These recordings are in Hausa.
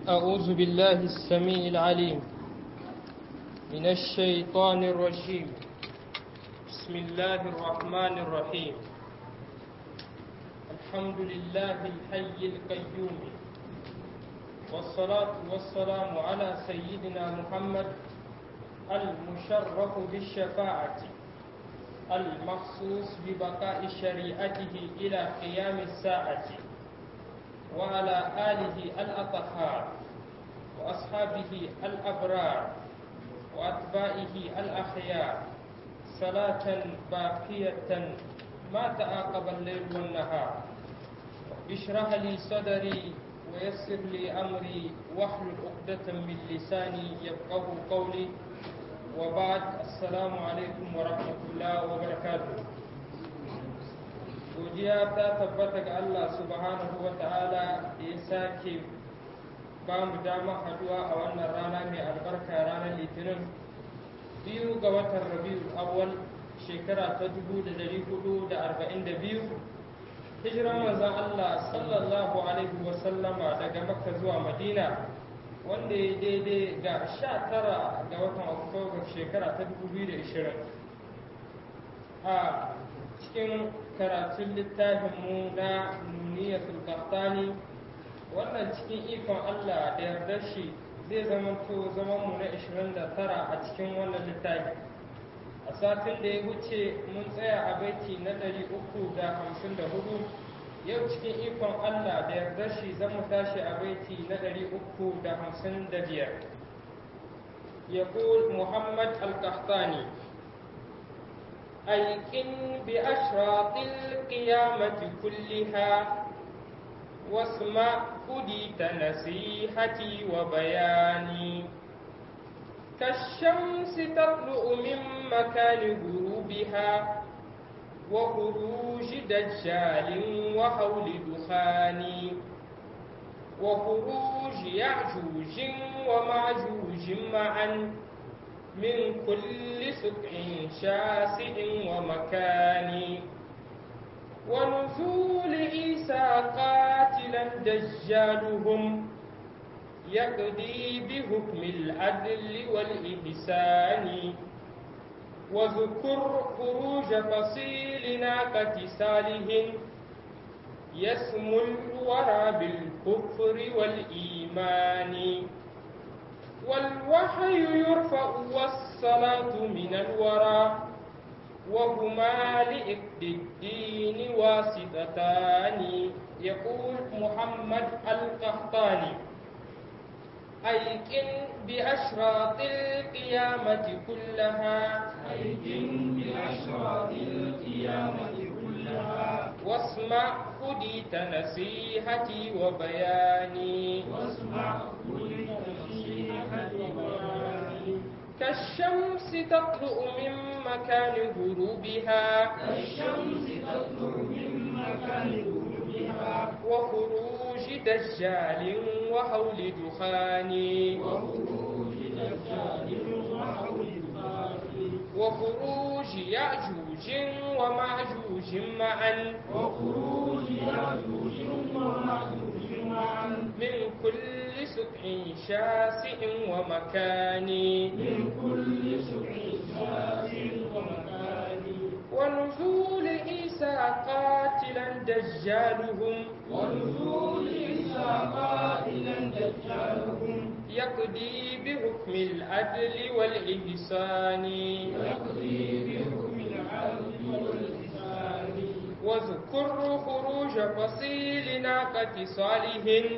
أعوذ بالله السميع العليم من الشيطان الرجيم بسم الله الرحمن الرحيم الحمد لله الحي القيوم والصلاة والسلام على سيدنا محمد المشرف بالشفاعة المخصوص ببقاء شريعته إلى قيام الساعة وعلى آله الأطهار وأصحابه الأبرار وأتباعه الأخيار صلاة باقية ما تعاقب الليل والنهار اشرح لي صدري ويسر لي أمري واحلل عقدة من لساني يفقه قولي وبعد السلام عليكم ورحمة الله وبركاته godiya ta tabbata ga Allah subhanahu wa ta'ala da ya sake ba mu damar haduwa a wannan rana mai albarka ranar litinin biyu ga watan rabiul awwal shekara ta 1442 hijiran manzon Allah sallallahu alaihi wa sallama daga makka zuwa madina wanda ya daidai ga 19 ga watan oktoba shekara ta 2020 a cikin karatun littafinmu na nuniyatul qahtani wannan cikin ikon Allah da yardar shi zai zama to zaman mu na 29 a cikin wannan littafi a satin da ya wuce mun tsaya a baiti na 354 yau cikin ikon Allah da yardar shi zan mu tashi a baiti na 355 يقول محمد القحطاني أيقن بأشراط القيامة كلها واسمع هديت نصيحتي وبياني كالشمس تطلع من مكان غروبها وخروج دجال وحول دخان وخروج يعجوج ومعجوج معا من كل سبع شاسع ومكان ونزول عيسى قاتلا دجالهم يقضي بحكم العدل والإحسان واذكر خروج فصيل ناقة صالح يسمو الورى بالكفر والإيمان والوحي يرفع والصلاة من الورى وهما لإقد الدين واسطتان يقول محمد القحطاني أيقن بأشراط القيامة كلها أيقن بأشراط القيامة كلها واسمع هديت نصيحتي وبياني واسمع هديت نصيحتي وبياني كالشمس تطلع من مكان غروبها كالشمس تطلع من مكان غروبها وخروج دجال وحول دخان وخروج دجال وحول دخان وخروج يأجوج ومعجوج معا وخروج يأجوج ومأجوج معا من كل سبع شاسع ومكان من كل سبع شاسع ومكان ونزول عيسى قاتلا دجالهم ونزول عيسى قائلا دجالهم يقضي بحكم العدل والإحسان يقضي بحكم العدل والإحسان واذكر خروج فصيل ناقة صالح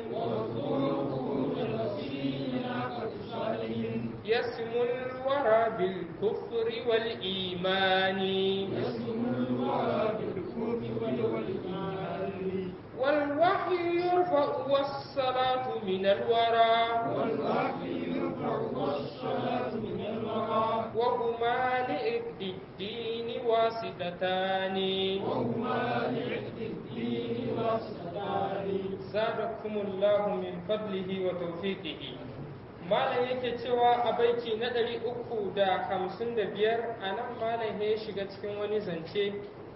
واذكر خروج رسول ناقة صالح يسمو الورى بالكفر والإيمان يسمو الورى بالكفر والإيمان والوحي يرفع والصلاة من الورى والوحي يرفع والصلاة من الورى وهما لإقد الدين واسطتان وهما لعد الدين واسطتان زادكم الله من فضله وتوفيقه malam yake cewa a baiti na ɗari uku da hamsin da biyar a nan malam ya shiga cikin wani zance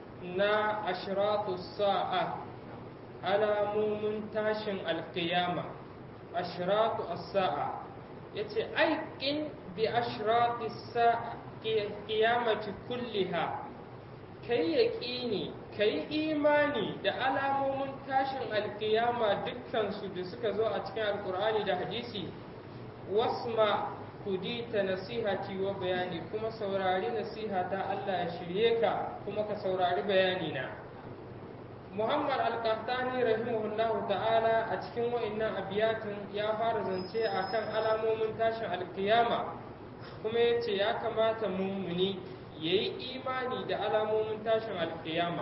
na ashiratu sa'a alamomin tashin alkiyama ashratu as-sa'a yace aikin bi ashrati as-sa'a qiyamati kulliha kai yaqini kai imani da alamomin tashin alkiyama dukkan su da suka zo a cikin alkur'ani da hadisi wasma kudita nasihati wa bayani kuma saurari nasihata Allah ya shirye ka kuma ka saurari bayani na Muhammad al-Qahtani rahimahullahu ta'ala a cikin wa'annan abiyatin ya fara zance akan alamomin tashin alkiyama kuma ya ce ya kamata mummuni ya yi imani da alamomin tashin alkiyama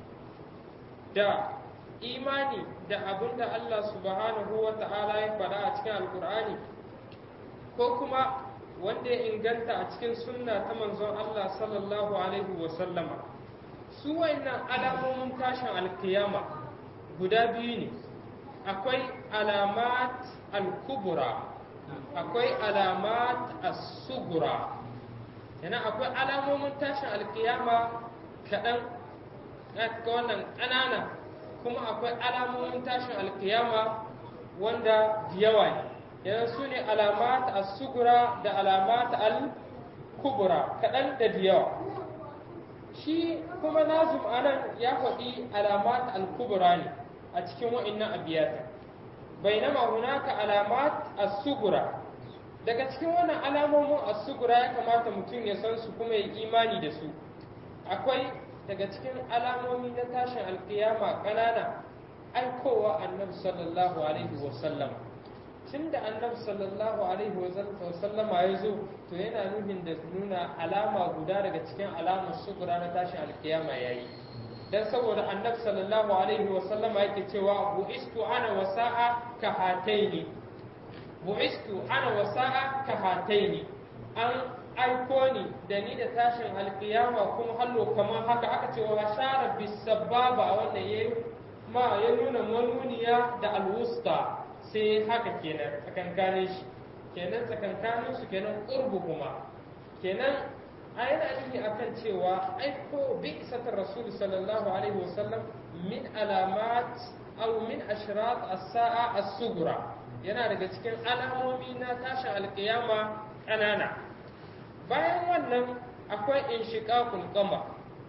da imani da abin da Allah subhanahu wa ta'ala ya faɗa a cikin alkur'ani ko kuma wanda ya inganta a cikin sunna ta manzon Allah sallallahu alaihi wa sallama su wayannan alamomin tashin alkiyama guda biyu ne akwai alamat al-kubra akwai alamat as-sugura yana akwai alamomin tashin alkiyama kaɗan ga wannan ƙanana kuma akwai alamomin tashin alkiyama wanda yawa ne yana su ne alamat as-sugura da alamat al-kubra kaɗan da yawa shi kuma nazum anan ya faɗi alamat al-kubra ne a cikin wa'annan abiyata bainama hunaka alamat as-sugura daga cikin wannan alamomin as-sugura ya kamata mutum ya san su kuma ya imani da su akwai daga cikin alamomi na tashin alkiyama ƙanana aikowa annabi sallallahu alaihi wasallam tun da annabi sallallahu alaihi wasallama ya zo to yana nuhin da nuna alama guda daga cikin alamun sugura na tashin alkiyama ya yi don saboda annabi sallallahu alaihi wasallama yake cewa bu'istu ana wasa'a ka hataini bu'istu ana wasa'a ka hataini an aiko ni da ni da tashin alkiyama kuma hallo kamar haka aka ce wa shara bisababa wanda ya ma ya nuna manuniya da alwusta sai haka kenan tsakankanin shi kenan tsakankanin su kenan qurbu kuma kenan a yana nufi akan cewa aiko bi isatar rasul sallallahu alaihi wasallam min alamat aw min ashrat as-sa'a as-sughra yana daga cikin alamomi na tashin alkiyama ƙanana bayan wannan akwai inshiqaqul qamar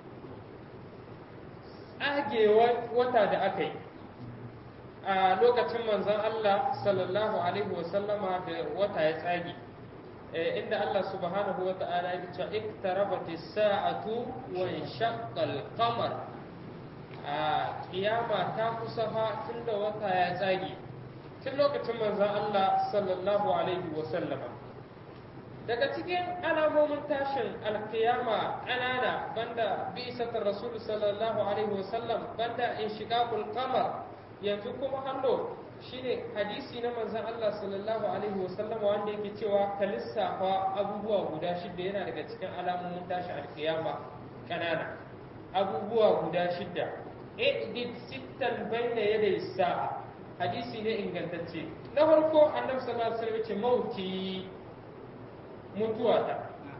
tsagewar wata da aka yi a lokacin manzon Allah sallallahu alaihi wasallama da wata ya tsage inda Allah subhanahu wa ta'ala ya ce iktarabati sa'atu wa inshaqqa al-qamar a kiyama ta kusa fa tunda wata ya tsage tun lokacin manzon Allah sallallahu alaihi wasallama daga cikin alamomin tashin alkiyama ƙanana banda bisatar rasul sallallahu alaihi wasallam banda inshiqaqul qamar yanzu kuma hallo shine hadisi na manzon Allah sallallahu alaihi wasallam wanda yake cewa ka lissafa abubuwa guda shida yana daga cikin alamomin tashin alkiyama ƙanana abubuwa guda shida idid sittan bayna yaday sa'a hadisi ne ingantacce na farko annabi sallallahu alaihi wasallam ya ce mauti mutuwata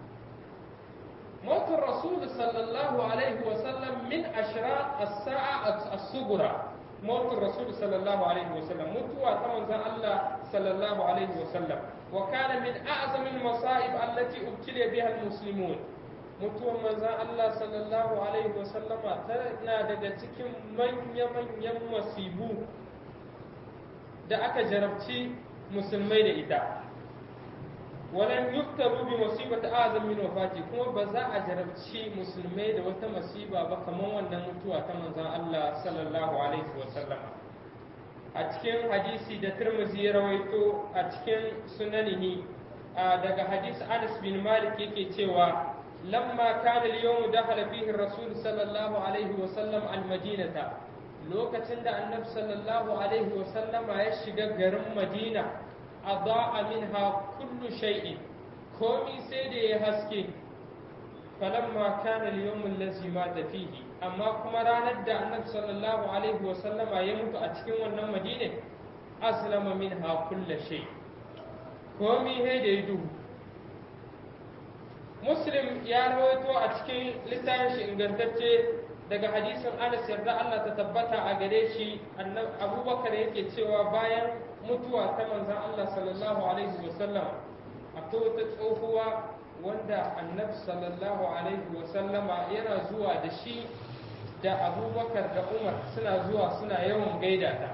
موت الرسول صلى الله عليه وسلم من أشراط الساعة الصغرى موت الرسول صلى الله عليه وسلم متوى تمنز الله صلى الله عليه وسلم وكان من أعظم المصائب التي ابتلي بها المسلمون mutuwar manzan Allah sallallahu Alaihi wasallama tana daga cikin manya-manyan masibu da aka jarabci musulmai da ita walan yuktabu bi musibati azam min wafati kuma ba za a jarabci musulmai da wata masiba ba kamar wannan mutuwa ta manzon Allah sallallahu alaihi wa sallama a cikin hadisi da Tirmidhi ya rawaito a cikin sunanihi daga hadisi Anas bin Malik yake cewa lamma kana al-yawm dakhala fihi ar-rasul sallallahu alaihi wa sallam al-madinata lokacin da annabi sallallahu alaihi wa sallama ya shiga garin Madina أضاء منها كل شيء كومي سيدي يهسكي فلما كان اليوم الذي مات فيه أما كما راند النبي صلى الله عليه وسلم يموت أتكين ونم مدينة أسلم منها كل شيء كومي هيدي يدو مسلم يا رويتو أتكين لتانش إنغنتتي daga hadisin Anas yarda Allah ta tabbata a gare shi Abubakar yake cewa bayan mutuwa ta manzon Allah sallallahu alaihi wasallam akwai wata tsohuwa wanda annabi sallallahu alaihi wasallama yana zuwa da shi da abubakar da umar suna zuwa suna yawan gaida ta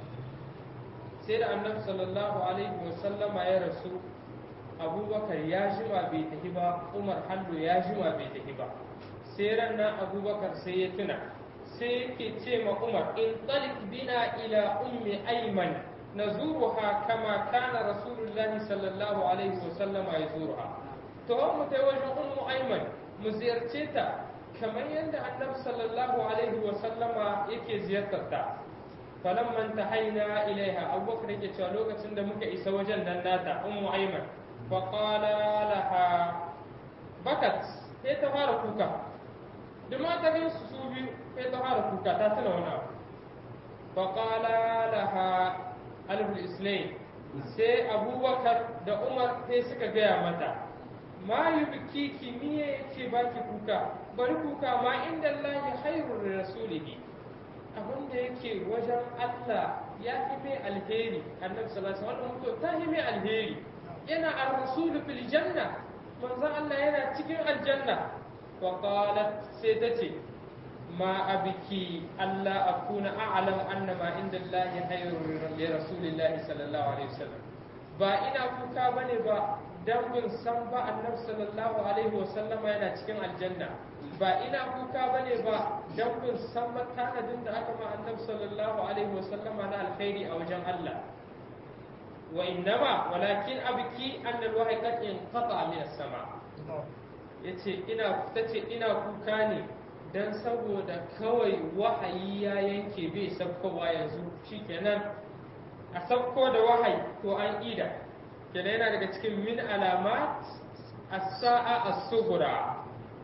sai da annabi sallallahu alaihi wasallama ya rasu abubakar ya jima bai tafi ba umar hallo ya jima bai tafi ba sai ranar abubakar sai ya tuna sai yake ce ma umar in talik bina ila ummi aiman nazuruha kama kana rasulullahi sallallahu alaihi wasallama ya zuruha to mu tai wajen ummu aiman mu ziyarce ta kamar yadda annabi sallallahu alaihi wasallama yake ziyartar ta falamman tahaina ilaiha abubakar yake cewa lokacin da muka isa wajen nan nata ummu aiman fa qala laha bakat sai ta fara kuka da mata gan su su biyu sai ta fara kuka ta tuna wani abu fa qala laha alul islaim sai abubakar da umar sai suka gaya mata ma yi biki kimiyya yake baki kuka bari kuka ma inda Allah khairur rasulihi abin da yake wajen Allah ya fi mai alheri annabi sallallahu alaihi wasallam ta fi mai alheri yana ar-rasul fil janna manzon Allah yana cikin aljanna wa qalat sai ta ce ma abiki Allah akuna a'lam anna ma inda Allah khairur li rasulillahi sallallahu alaihi wasallam ba ina kuka bane ba dan bin san ba annabi sallallahu alaihi wasallama yana cikin aljanna ba ina kuka bane ba dan bin san ba tanadin da aka ma annabi sallallahu alaihi wasallama na alkhairi a wajen Allah wa innama walakin abki an alwahyi qad inqata min as-sama yace ina tace ina kuka ne dan saboda kawai wahayi ya yanke bai sabkowa yanzu shikenan a sabko da wahayi to an ida kenan yana daga cikin min alamat as-sa'a as-sughra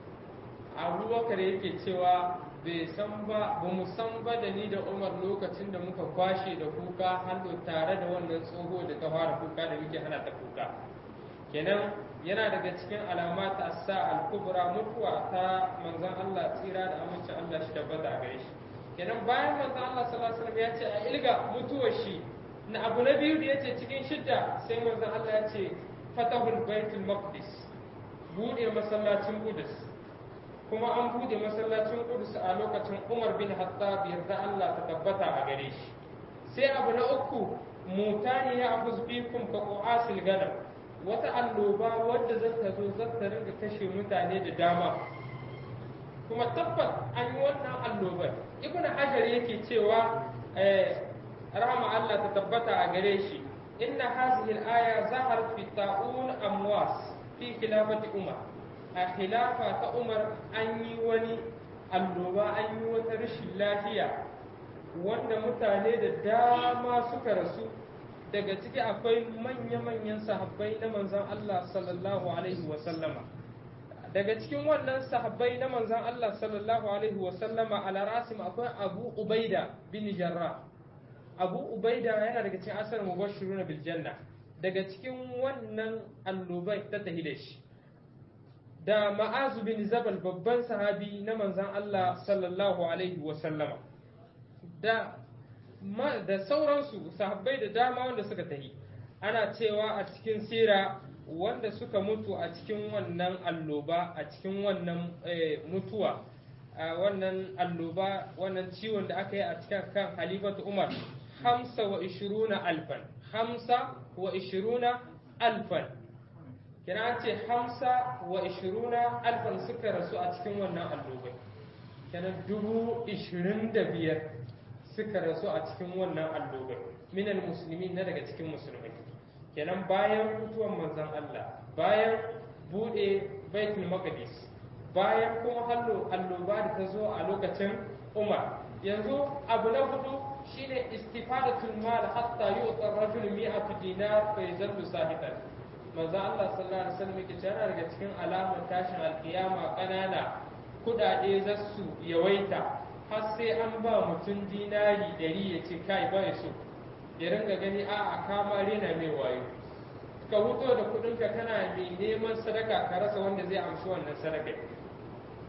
abubakar yake cewa bai san ba ba mu san ba da ni da umar lokacin da muka kwashe da kuka hannu tare da wannan tsoho da ta fara kuka da muke hana ta kuka kenan yana daga cikin alamat as-sa'a al-kubra mutuwa ta manzon Allah tsira da amincin Allah shi tabbata a gare shi kenan bayan manzon Allah sallallahu alaihi wasallam ya ce a ilga mutuwar shi na abu na biyu da ya ce cikin shidda sai manzon Allah ya ce fatahul baitul maqdis bude masallacin Qudus kuma an bude masallacin Qudus a lokacin Umar bin Hattab yarda Allah ta tabbata a gare shi sai abu na uku mutani ya abu bikum ka qu'asil ganam wata alloba wadda zata zo zata ringa kashe mutane da dama kuma tabbat an yi wannan allobar ibnu hajar yake cewa rahama Allah ta tabbata a gare shi inna hazihi al-aya zaharat fi ta'un amwas fi khilafati umar a khilafa ta umar an yi wani alloba an yi wata rashin lafiya wanda mutane da dama suka rasu daga ciki akwai manya-manyan sahabbai na manzon Allah sallallahu alaihi wa sallama daga cikin wannan sahabbai na manzon Allah sallallahu alaihi wa sallama ala rasim akwai Abu Ubaida bin Jarrah abu ubaida yana daga cikin asar mubashiru na biljanna daga cikin wannan allubai ta tahi da shi da ma'azu bin zabal babban sahabi na manzan Allah sallallahu alaihi wasallama da da sauransu sahabbai da dama wanda suka tahi ana cewa a cikin sira wanda suka mutu a cikin wannan alloba a cikin wannan mutuwa a wannan alloba wannan ciwon da aka yi a cikin kan halifatu umar hamsa wa ishiruna alfan hamsa wa ishiruna alfan kina ce hamsa wa ishiruna alfan suka rasu a cikin wannan allobai kenan dubu ishirin da biyar suka rasu a cikin wannan allobai minal musulmi na daga cikin musulmai kenan bayan mutuwan manzon Allah bayan bude baitul maqdis bayan kuma hallo alloba da ta zo a lokacin Umar yanzu abu na hudu shine istifadatul mal hatta yu'ta ar-rajul mi'atu dinar fa yazallu sahiban manzo Allah sallallahu alaihi wasallam yake cewa daga cikin alamar tashin alkiyama kanana kudade za su yawaita har sai an ba mutum dinari dari ya ce kai ba ya so ya ringa gani a a kama rena mai wayo ka huto da kudinka kana mai neman sadaka ka rasa wanda zai amshi wannan sadaka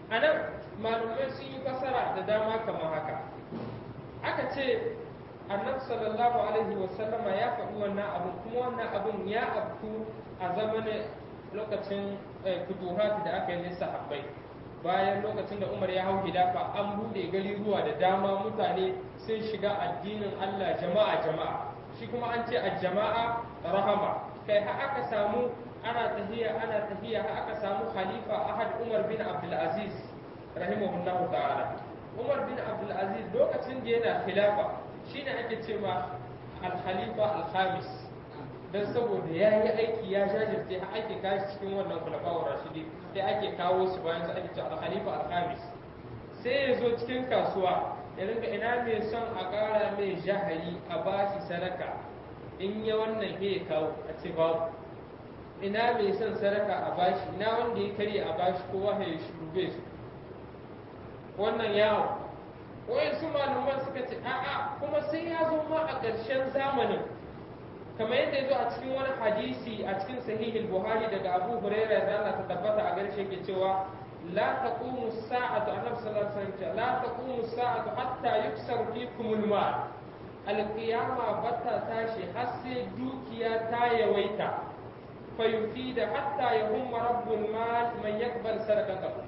a nan malumai sun yi fasara da dama kamar haka aka ce annabi sallallahu alaihi wasallama ya faɗi wannan abun kuma wannan abun ya afku a zamanin lokacin futuhat da aka yi na sahabbai bayan lokacin da umar ya hau hidafa an buɗe gari ruwa da dama mutane sun shiga addinin allah jama'a jama'a shi kuma an ce a jama'a rahama kai har aka samu ana tahiya ana tahiya har aka samu khalifa ahad umar bin abdulaziz rahimahullahu ta'ala umar bin abdulaziz lokacin da yana khilafa shine ake ce ma al-khalifa al-khamis dan saboda ya yi aiki ya jajirce har ake kashi cikin wannan khulafa'ur rashidi sai ake kawo su bayan su ake ce al-khalifa al-khamis sai ya zo cikin kasuwa ya rinka ina mai son a ƙara mai jahari a bashi sadaka in ya wannan ya kawo a ce babu ina mai son sadaka a bashi ina wanda ya karya a bashi kowa ya shurube su wannan yawo wayan su malaman suka ce a'a kuma sai ya zo ma a ƙarshen zamanin kamar yadda ya zo a cikin wani hadisi a cikin sahihul buhari daga abu huraira da Allah ta tabbata a garshe ke cewa la taqumu sa'atu annabi sallallahu alaihi wasallam la taqumu sa'atu hatta yuksar fikum al-mal al-qiyama bata tashi har sai dukiya ta yawaita fa yufida hatta yahumma rabbul mal man yakbal sadaqatahu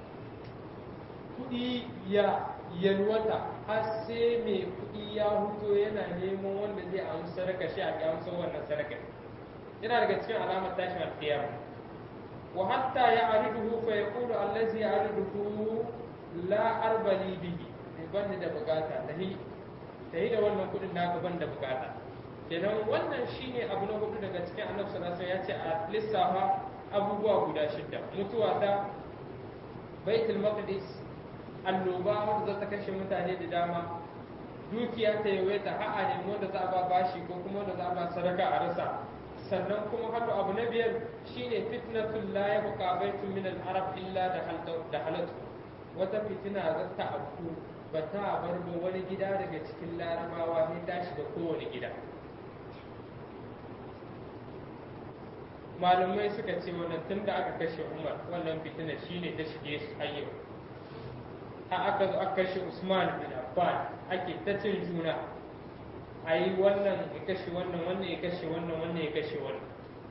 kudi ya yalwata har sai mai kuɗi ya huto yana neman wanda zai amsa sadaka shi a amsa wannan sadaka yana daga cikin alamar tashin alkiyama wa hatta ya ariduhu fa yaqulu allazi ya'riduhu la arbali bihi ban da bukata tahi tahi da wannan kuɗin naka ban da bukata kenan wannan shine abu na hudu daga cikin annabi sallallahu alaihi wasallam ya ce a lissafa abubuwa guda shida mutuwa ta baitul maqdis annoba wanda za ta kashe mutane da dama dukiya ta yawaita ha'a ne wanda za a ba bashi ko kuma wanda za a ba sadaka a rasa sannan kuma haka abu na biyar shine fitnatul la yabqa baitun min al-arab illa da halatu wata fitina za ta afku ba ta bar ba wani gida daga cikin larabawa ne ta shiga kowane gida malumai suka ce wannan tun da aka kashe umar wannan fitina shine ta shige su hayyau har aka zo aka kashe Usman bin Affan ake ta cin juna a yi wannan ya kashe wannan wannan ya kashe wannan wannan ya kashe wannan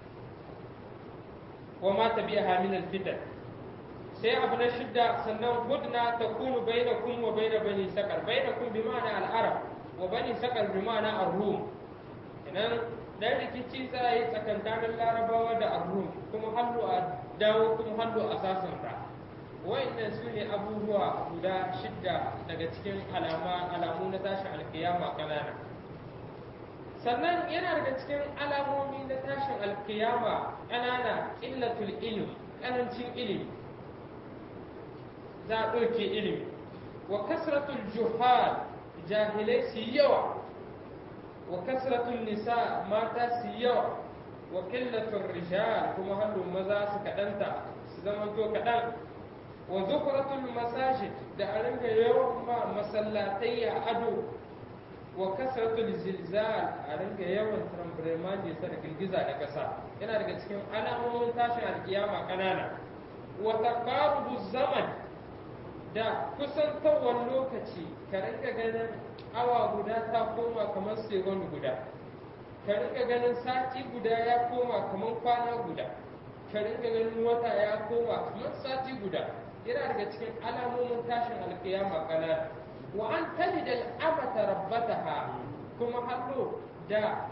wa ma ta biya hamin fitan sai abu na shidda sannan hudna ta kunu bainakum wa baina bani sakar bainakum bi ma'ana al-arab wa bani sakar bi ma'ana ar-rum idan dan rikici za a yi tsakankanin larabawa da ar-rum kuma hallu a dawo kuma hallu a sasanta wa'annan su ne abubuwa guda shidda daga cikin alamu na tashin alkiyama kanana sannan yana daga cikin alamomi na tashin alkiyama kanana illatul ilm karancin ilimi za a ɗauke ilimi wa kasratul juhal jahilai su yawa wa kasratul nisa mata su yawa wa killatul rijal kuma hannun maza su kaɗanta su zamanto kaɗan wa zukuratul masajid da a ringa yawan ma masallatai a ado wa kasratul zilzal a ringa yawan trambremani sa da girgiza da ƙasa yana daga cikin alamomin tashin alkiyama ƙanana wa taqarubu zaman da kusantawar lokaci ka ringa ganin awa guda ta koma kamar segon guda ka ringa ganin sati guda ya koma kamar kwana guda ka ringa ganin wata ya koma kamar sati guda yana daga cikin alamomin tashin alkiyama kanana wa an talida al'amata rabbataha kuma hallo da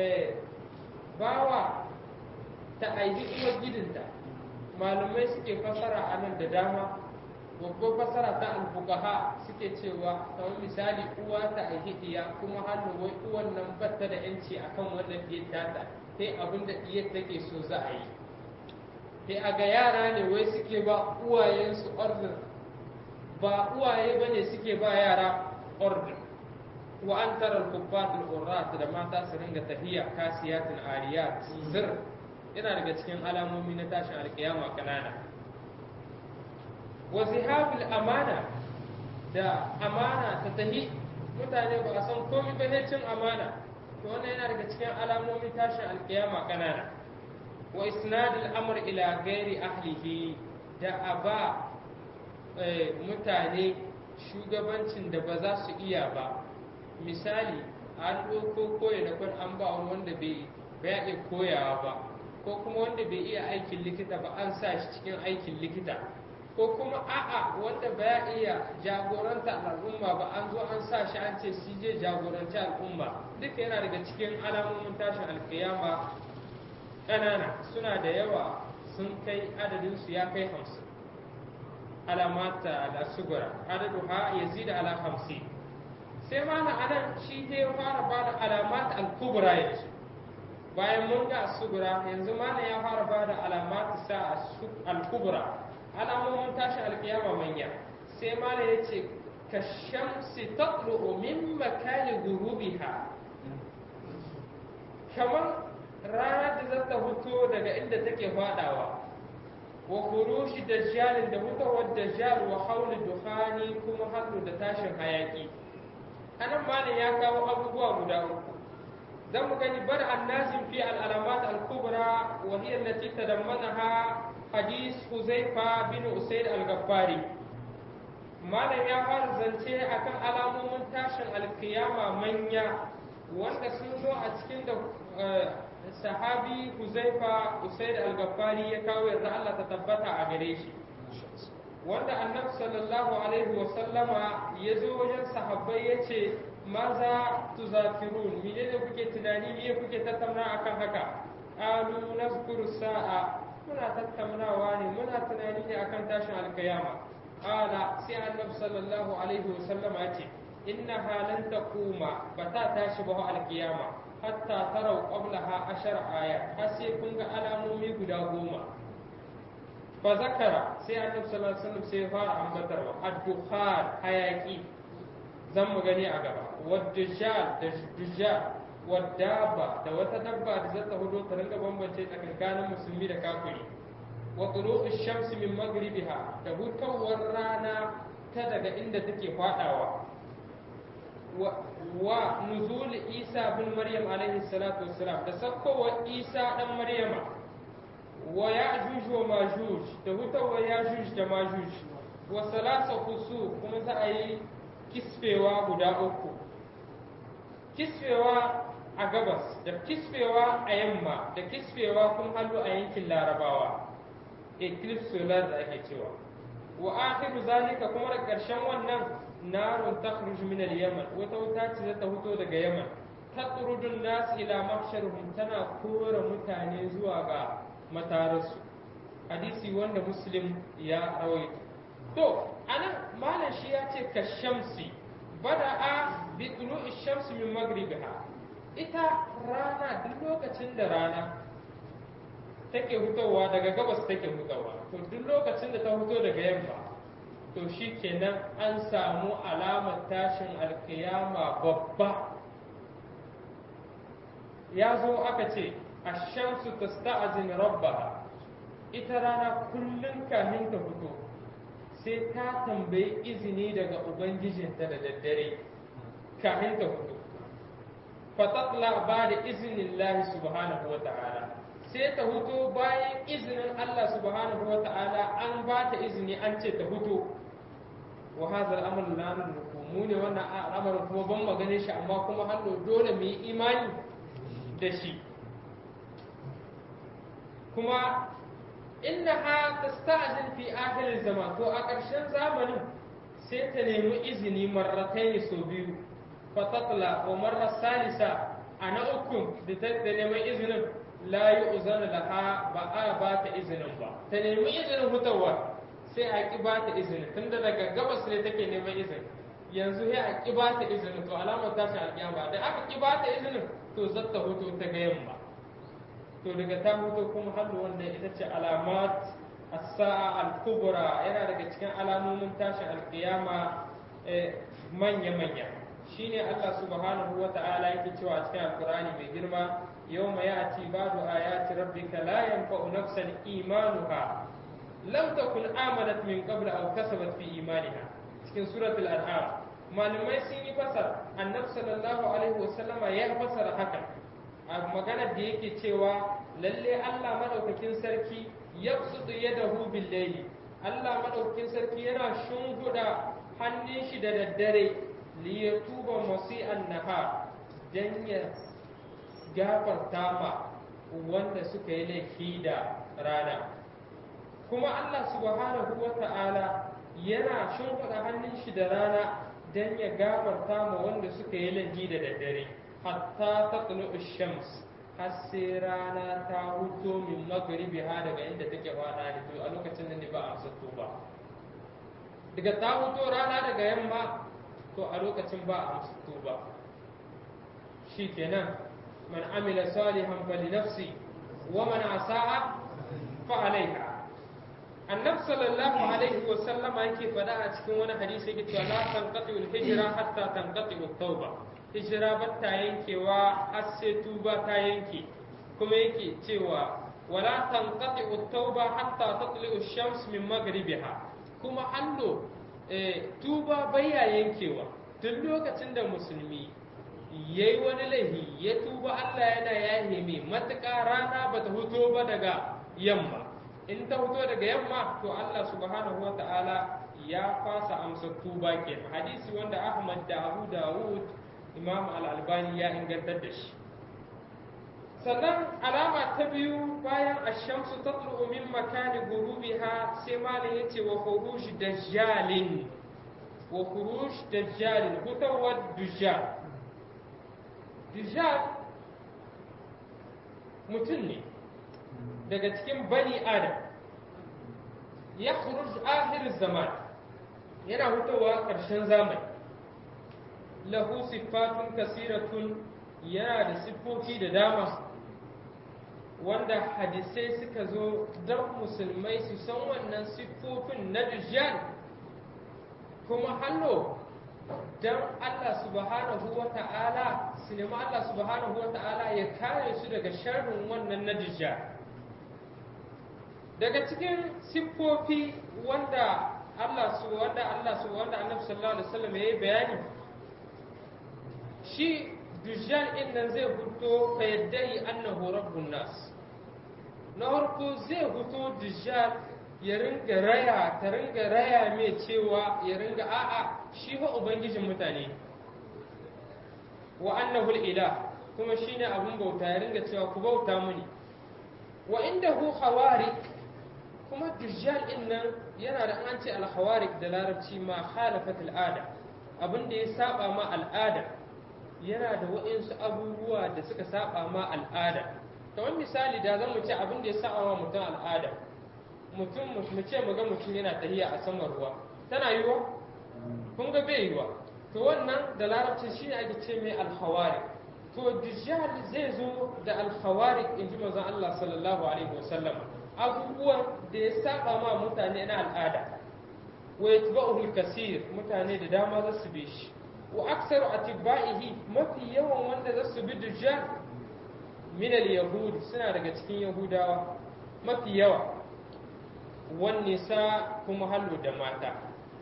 bawa ta aiki uwar gidinta malumai suke fasara a nan da dama babbar fasara ta alfuqaha suke cewa kamar misali uwa ta aiki iya kuma hallo wai uwan nan batta da yanci akan wannan diyar tata sai abin da diyar take so za a yi sai a ga yara ne wai suke ba uwayensu order ba uwaye ba ne suke ba yara order wa an tara kubbatul urrat da mata su ringa tafiya kasiyatin ariyat zir yana daga cikin alamomi na tashin alkiyama kanana wa zihabul amana da amana ta tahi mutane ba a san komai ba cin amana to wannan yana daga cikin alamomin tashin alkiyama kanana wa isnadul amr ila gairi ahlihi da aba mutane shugabancin da ba za su iya ba misali an ɗauko koya na kwan an ba wani wanda bai iya koyawa ba ko kuma wanda bai iya aikin likita ba an sa shi cikin aikin likita ko kuma a'a wanda ba iya jagoranta al'umma ba an zo an sa shi an ce shi je jagoranci al'umma duka yana daga cikin alamomin tashin alkiyama ƙanana suna da yawa sun kai adadinsu ya kai hamsin alamata da sugura adadu ha ya zida ala hamsin sai mana anan shi ne fara ba da alamat al-kubra yanzu bayan mun ga sugura yanzu mana ya fara ba da alamat sa al-kubra alamomin tashin alkiyama manya sai mana ya ce ka shamsi tatlu'u min makani gurubiha kamar ranar da zata fito daga inda take fadawa wa kurushi dajjalin da hutawar dajjal wa hauli duhani kuma hannu da tashin hayaki anan malam ya kawo abubuwa guda uku zan mu gani bar annazin fi al'alamat al-kubra wa hiya allati tadammanaha hadis huzaifa bin usaid al-ghaffari malam ya fara zance akan alamomin tashin alkiyama manya wanda sun zo a cikin da sahabi huzaifa usaid al-ghaffari ya kawo yarda Allah ta tabbata a gare shi wanda annabi sallallahu alaihi wa sallama ya zo wajen sahabbai ya ce maza tuzafirun mene ne kuke tunani ne kuke tattauna akan haka alu nazkuru sa'a muna tattaunawa ne muna tunani ne akan tashin alkiyama ala sai annabi sallallahu alaihi wa sallama ya ce inna halan taquma bata tashi ba alkiyama hatta tarau qablaha ashar aya har sai kun ga alamomi guda goma fa zakara sai annabi sallallahu alaihi wasallam sai fara ambatarwa ad-dukhan hayaki zan mu gani a gaba wad-dujjal da dujjal wad-dabba da wata dabba da zata hudo ta ringa bambance tsakankanin musulmi da kafiri wa tulu'u shamsi min maghribiha da hutawar rana ta daga inda take fadawa wa nuzul isa bin maryam alaihi salatu wassalam da sakkowar isa dan maryama wa ya'juj wa majuj da hutawar ya'juj da majuj wa salasa kusu kuma za a yi kisfewa guda uku kisfewa a gabas da kisfewa a yamma da kisfewa kun hallu a yankin larabawa eclipse solar da ake cewa wa akhiru zalika kuma da ƙarshen wannan narun takhruju min al-yaman wata wuta ce ta fito daga yaman tatrudun nas ila mahsharihim tana kora mutane zuwa ga matararsu hadisi wanda muslim ya rawaito to anan malam shi ya ce ka shamsi bada'a bi tulu'i shamsi min maghribiha ita rana duk lokacin da rana take hutowa daga gabas take hutowa to duk lokacin da ta huto daga yamma to shi kenan an samu alamar tashin alkiyama babba ya zo aka ce a shamsu ta sta'azin rabbaha ita rana kullum kamin ta fito sai ta tambayi izini daga ubangijinta da daddare kamin ta fito fatatla ba da izinin lahi subhanahu wa ta'ala sai ta huto bayan izinin Allah subhanahu wa ta'ala an ba ta izini an ce ta huto wa hadha al-amr la nudriku mu ne wannan al'amarin kuma ban magane shi amma kuma hannu dole mu yi imani da shi kuma innaha tasta'zin fi akhir zaman to a ƙarshen zamanin sai ta nemi izini marratai so biyu fatatla wa marra salisa a na uku da ta neman izinin la yi uzana laha ba a ba ta izinin ba ta nemi izinin hutawa sai a ƙi ba ta izinin tunda daga gabas ne take neman izini yanzu sai a ƙi ba ta izinin to alamar tashin alƙiyama da aka ƙi ba ta izinin to zata hutu ta ga yamma to daga ta hutu kuma hannu wanda ita ce alamat as-sa'a al-kubra yana daga cikin alamomin tashin alƙiyama manya-manya shine Allah subhanahu wa ta'ala yake cewa a cikin alƙur'ani mai girma يوم يأتي بعض آيات ربك لا ينفع نفسا إيمانها لم تكن آمنت من قبل أو كسبت في إيمانها cikin suratul an'am malamai sun yi fasar annabi sallallahu alaihi wasallama ya fasara haka a maganar da yake cewa lalle Allah madaukakin sarki yabsutu yadahu bil layli Allah madaukakin sarki yana shunguda hannun shi da daddare li yatuba masi'an nahar dan ya gafarta ma wanda suka yi laifi da rana kuma Allah subhanahu wa ta'ala yana shimfiɗa hannun shi da rana don ya gafarta ma wanda suka yi laifi da daddare hatta ta shams har sai rana ta huto min magribi ha daga inda take fada ne to a lokacin nan ne ba a amsa ba daga ta huto rana daga yamma to a lokacin ba a amsa ba shikenan man amila salihan fali nafsi wa man asa'a fa alaiha annabi sallallahu alaihi wa sallama yake faɗa a cikin wani hadisi yake cewa la tanqati al hijra hatta tanqati at tauba hijira ba ta yankewa har sai tuba ta yanke kuma yake cewa wala tanqati at tauba hatta tatli ash-shams min maghribiha kuma hallo tuba baya yankewa duk lokacin da musulmi yayi wani laifi ya tuba Allah yana yahe mai matuƙa rana bata huto ba daga yamma in ta fito daga yamma to Allah subhanahu wa ta'ala ya fasa amsa tuba ke hadisi wanda Ahmad da Abu Dawud Imam Al-Albani ya ingantar da shi sannan alama ta biyu bayan ashamsu tatlu min makani gurubiha sai malam yace wa khuruj dajjalin wa khuruj dajjalin hutawar dujjal dujjal mutum ne daga cikin bani adam ya khuruj akhir zaman yana hutawa ƙarshen zamani lahu siffatun kasiratun yana da siffofi da dama wanda hadisai suka zo don musulmai su san wannan siffofin na dujjal kuma hallo don Allah subhanahu wa ta'ala su nemi Allah subhanahu wa ta'ala ya kare su daga sharrin wannan na dujjal daga cikin siffofi wanda Allah su wanda Allah su wanda Annabi sallallahu alaihi wasallam yayi bayani shi dujjal din nan zai fito fa yaddai annahu rabbun nas na farko zai fito dujjal ya ringa raya ta ringa raya mai cewa ya ringa a'a shi fa ubangijin mutane wa annahu al-ilah kuma shine abun bauta ya ringa cewa ku bauta muni wa indahu khawarik kuma dujjal din nan yana da an ce al-khawarik da larabci ma khalafat al-ada abin da ya saba ma al'ada yana da waɗansu abubuwa da suka saba ma al'ada kamar misali da zan mu ce abin da ya saba ma mutum al'ada mutum mu ce mu ga mutum yana tahiya a saman ruwa tana yiwa kun ga bai yiwa to wannan da larabci shine ake ce mai al-khawarik to dujjal zai zo da al-khawarik inji manzon Allah sallallahu alaihi wasallam abubuwan da ya saba ma mutane na al'ada wa yatba'uhu al-kasir mutane da dama za su bi shi wa aksaru atibaihi mafi yawan wanda za su bi dujjal min al-yahud suna daga cikin yahudawa mafi yawa wan nisa kuma hallu da mata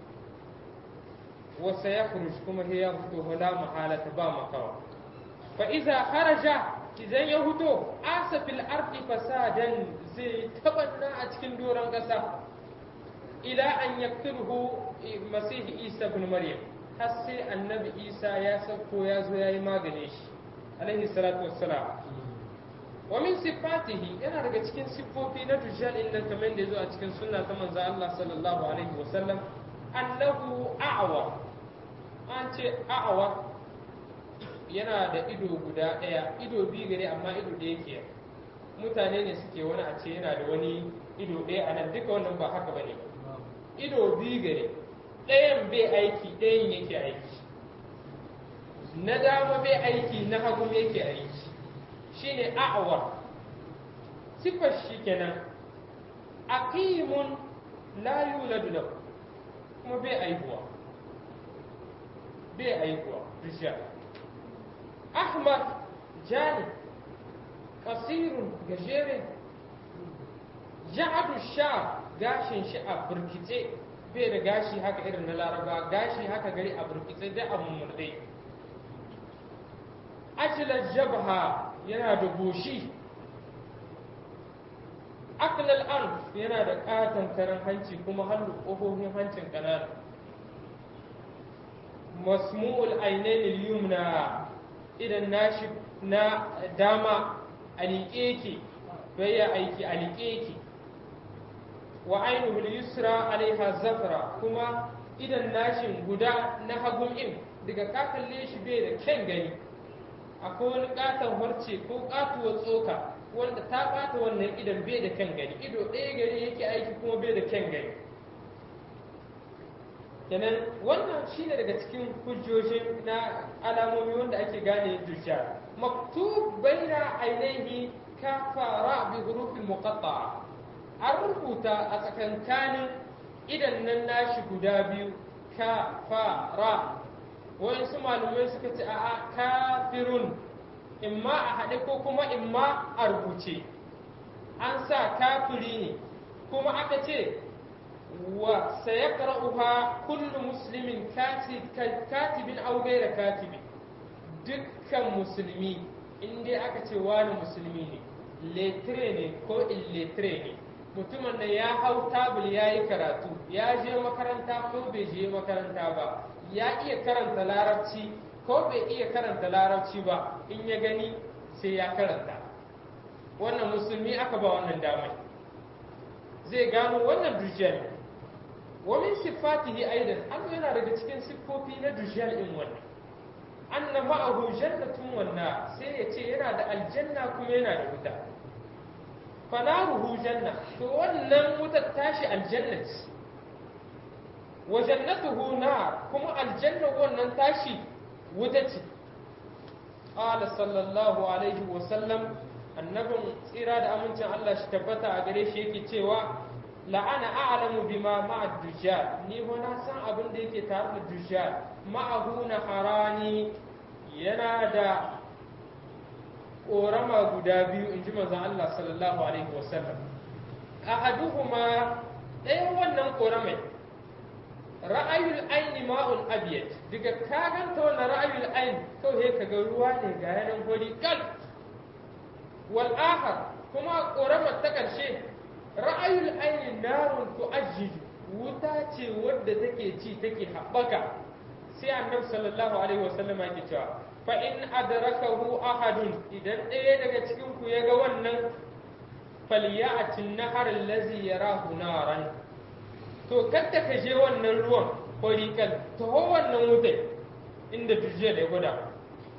wa sayakhruj kuma hiya fito la mahalata ba makawa fa iza kharaja idan ya huto asa fil ardi fasadan zai tabanna a cikin doron kasa ila an yakturhu masihi isa ibn maryam har sai annabi isa ya sauko ya zo ya yi magane shi alaihi salatu wassalam wa min sifatihi yana daga cikin siffofi na dujjal din nan kamar da ya zo a cikin sunna ta manzo Allah sallallahu alaihi wasallam annahu a'wa an ce a'wa yana da ido guda ɗaya ido biyu gare amma ido da yake mutane ne suke wani a ce yana da wani ido ɗaya a nan duka wannan ba haka bane ido biyu gare ɗayan bai aiki ɗayan yake aiki na dama bai aiki na hagu yake aiki shine a'awar sifar shi kenan aqimun la yuladu lahu kuma bai aihuwa bai aihuwa rijal ahmad jani kasirun gajere ja'adu sha gashin shi a burkice bai da gashi haka irin na laraba gashi haka gari a burkitse dai a mummurde ajilar jabha yana da goshi aklal an yana da katon karan hanci kuma hannu ƙofofin hancin ƙanana masmu'ul ainain yumna idan nashi na dama a liƙe ki bai aiki a liƙe ki wa ainihin yusra alaiha zafra kuma idan nashin guda na hagun in daga ka kalle shi bai da kyan gani akwai wani katon harce ko katuwar tsoka wanda ta bata wannan idan bai da kyan gani ido ɗaya gari yake aiki kuma bai da kyan gani kenan wannan shine daga cikin hujjojin na alamomi wanda ake gane dujjal maktub baina ainihi kafara bi hurufin muqatta'a an rubuta a tsakankanin idan nan nashi guda biyu kafara wayansu malumai suka ce a'a kafirun imma a haɗe ko kuma imma a rubuce an sa kafiri ne kuma aka ce wa sayaqra'uha kullu muslimin katibin aw ghayra katibin dukkan musulmi in dai aka ce wani musulmi ne letre ne ko illetre ne mutumin da ya hau tabul ya yi karatu ya je makaranta ko bai je makaranta ba ya iya karanta larabci ko bai iya karanta larabci ba in ya gani sai ya karanta wannan musulmi aka ba wannan damai zai gano wannan dujjal wa min sifatihi aidan an yana daga cikin siffofi na dujjal in wannan anna ma'ahu jannatun wanna sai ya ce yana da aljanna kuma yana da wuta fanaruhu janna to wannan wutar tashi aljanna ce wa jannatuhu nar kuma aljanna wannan tashi wuta ce qala sallallahu alaihi wa sallam annabin tsira da amincin Allah shi tabbata a gare shi yake cewa la'ana a'lamu bima ma'a dujjal ni ho na san abin da yake tare da dujjal ma'ahu na harani yana da ƙorama guda biyu in ji manzon Allah sallallahu alaihi wasallam ahaduhuma ɗayan wannan ƙoramai ra'ayul aini ma'un abiyat daga ka ganta wannan ra'ayul ain kawai ka ga ruwa ne ga yanan hori kal wal akhar kuma ƙoramar ta ƙarshe ra'ayul aini narun tu'ajjiju wuta ce wadda take ci take haɓaka sai annabi sallallahu alaihi wasallam yake cewa fa in adrakahu ahadun idan ɗaya daga cikin ku ya ga wannan falyatin nahar allazi yarahu naran to kadda ka je wannan ruwan horikal taho wannan wutai inda dujjal ya guda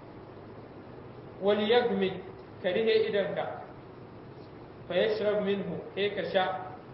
wal yagmi ka rihe idanka fa yashrab minhu kai ka sha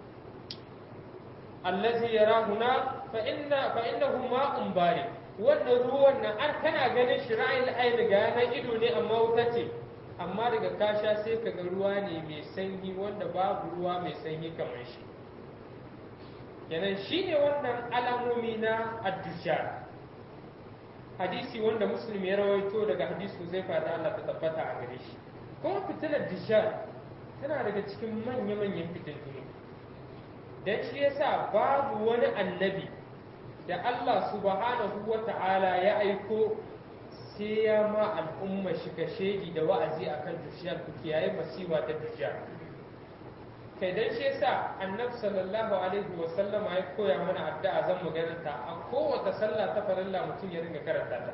allazi yarahu na fa inna fa innahu ma'un barid wannan ruwan nan an kana ganin shi ra'ayin aini ga yanar ido ne amma wuta ce amma daga kasha sai ka ga ruwa ne mai sanyi wanda babu ruwa mai sanyi kamar shi kenan shi ne wannan alamomi na addusha hadisi wanda muslim ya rawaito daga hadisu zai fada Allah ta tabbata a gare shi kuma fitilar dishar tana daga cikin manya-manyan fitintunu don shi yasa babu wani annabi da Allah subhanahu wa ta'ala ya aiko sai ya ma al'umma shi ka shaidi da wa'azi akan dujjal ku kiyaye masiba ta dujjal kai dan shi yasa annabi sallallahu alaihi wa sallama ya koya mana addu'a zan mu ta a kowace sallah ta farilla mutum ya ringa karanta ta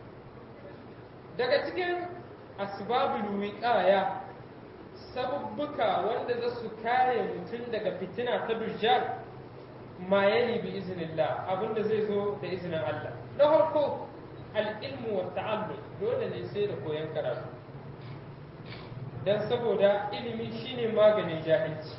daga cikin asbabul wiqaya sabubbuka wanda za su kare mutum daga fitina ta dujjal ma yali bi iznillah abinda zai zo da izinin Allah na farko al-ilmu wa ta'allum dole ne sai da koyon karatu dan saboda ilimi shine maganin jahilci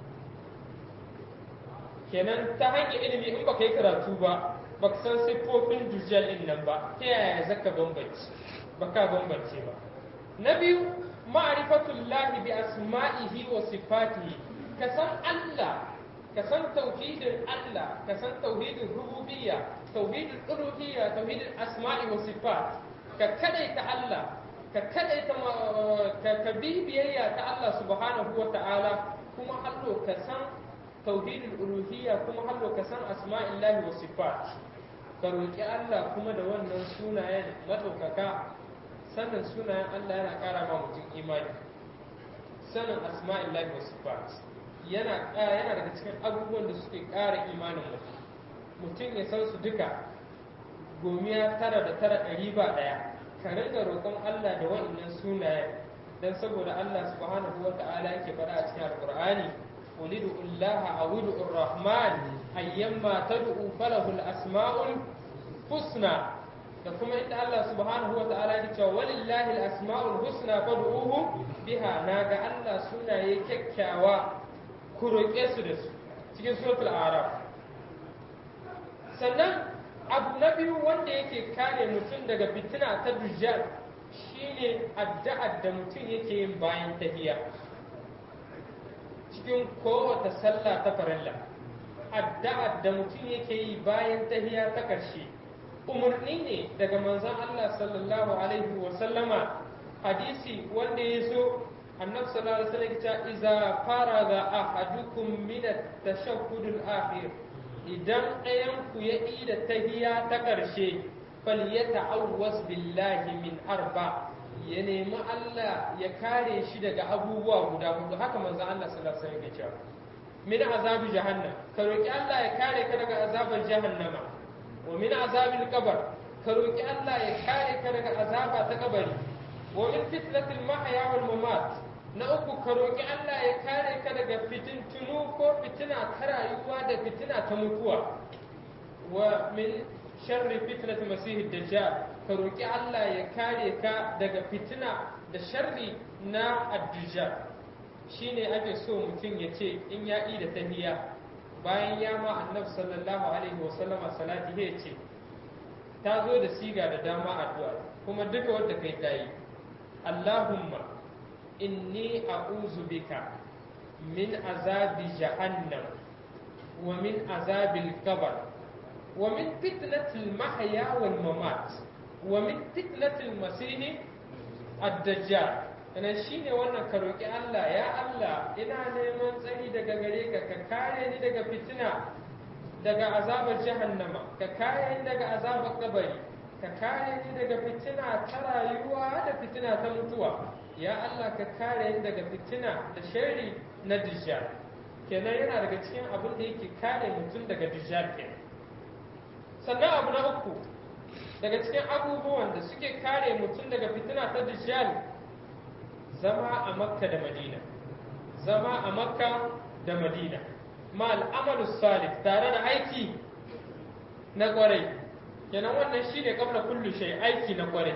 kenan ta hanyar ilimi in baka yi karatu ba baka san siffofin dujjal din nan ba ta yaya zaka bambance baka bambance ba na biyu ma'rifatullahi bi asma'ihi wa sifatihi ka san Allah ka san tauhidin Allah ka san tauhidin rububiyya tauhidin uluhiyya tauhidin asma'i wa sifat ka kadaita Allah ka kadaita ka ka bi biyayya ta Allah subhanahu wa ta'ala kuma hallo ka san tauhidin uluhiyya kuma hallo ka san asma'illahi wa sifat ka roki Allah kuma da wannan sunayen madaukaka sanin sunayen Allah yana ƙara ma mutum imani sanin asma'illahi wa sifat yana yana daga cikin abubuwan da suke ƙara imanin mutum mutum ya san su duka gomiya tara da tara ɗari ba ɗaya ka rinka roƙon Allah da waɗannan sunayen dan saboda Allah subhanahu wa ta'ala yake faɗa a cikin alƙur'ani qul ud'ullaha aw ud'ur rahman ayyamma tad'u falahu al-asma'ul husna da kuma inda Allah subhanahu wa ta'ala ya ce walillahi al-asma'ul husna fad'uhu biha naga Allah sunaye kyakkyawa ku roƙe su da su cikin suratul araf sannan abu na biyu wanda yake kare mutum daga fitina ta dujjal shine addu'ar da mutum yake yin bayan tahiya cikin kowace sallah ta farilla addu'ar da mutum yake yi bayan tahiya ta ƙarshe umarni ne daga manzon Allah sallallahu alaihi wa sallama hadisi wanda ya so annabi sallallahu alaihi wasallam ya ce iza faraga ahadukum min at-tashahhud al-akhir idan ɗayan ku ya yi da tahiya ta ƙarshe falyata'awwas billahi min arba ya nemi Allah ya kare shi daga abubuwa guda hudu haka manzo Allah sallallahu alaihi wasallam ya ce min azabi jahannam ka roki Allah ya kare ka daga azabar jahannama wa min azabil qabr ka roki Allah ya kare ka daga azaba ta kabari wa min fitnatil mahya wal mamat na uku ka roki Allah ya kare ka daga fitintunu ko fitina ta rayuwa da fitina ta mutuwa wa min sharri fitnati masihid dajjal ka roki Allah ya kare ka daga fitina da sharri na ad-dajjal shine ake so mutum ya ce in ya yi da tahiyya bayan ya ma annabi sallallahu alaihi wasallama salati ya ce ta zo da siga da dama addu'a kuma duka wanda kai ta yi Allahumma inni a'udhu bika min azabi jahannam wa min azabil qabr wa min fitnatil mahya wal mamat wa min fitnatil masih ad-dajjal Sannan shi ne wannan ka roƙi Allah, ya Allah, ina neman tsari daga gare ka, ka kare ni daga fitina, daga azabar jahannama, ka kare ni daga azabar kabari, ka kare ni daga fitina ta rayuwa da fitina ta mutuwa. Ya Allah, ka kare ni daga fitina da shari na dijjal. Kenan yana daga cikin abin da yake kare mutum daga dijjal kenan. Sannan abu na uku, daga cikin abubuwan da suke kare mutum daga fitina ta dijjal zama a makka da madina zama a makka da madina ma al'amalu salih tare da aiki na kwarai kenan wannan shine kabla kullu shay aiki na kwarai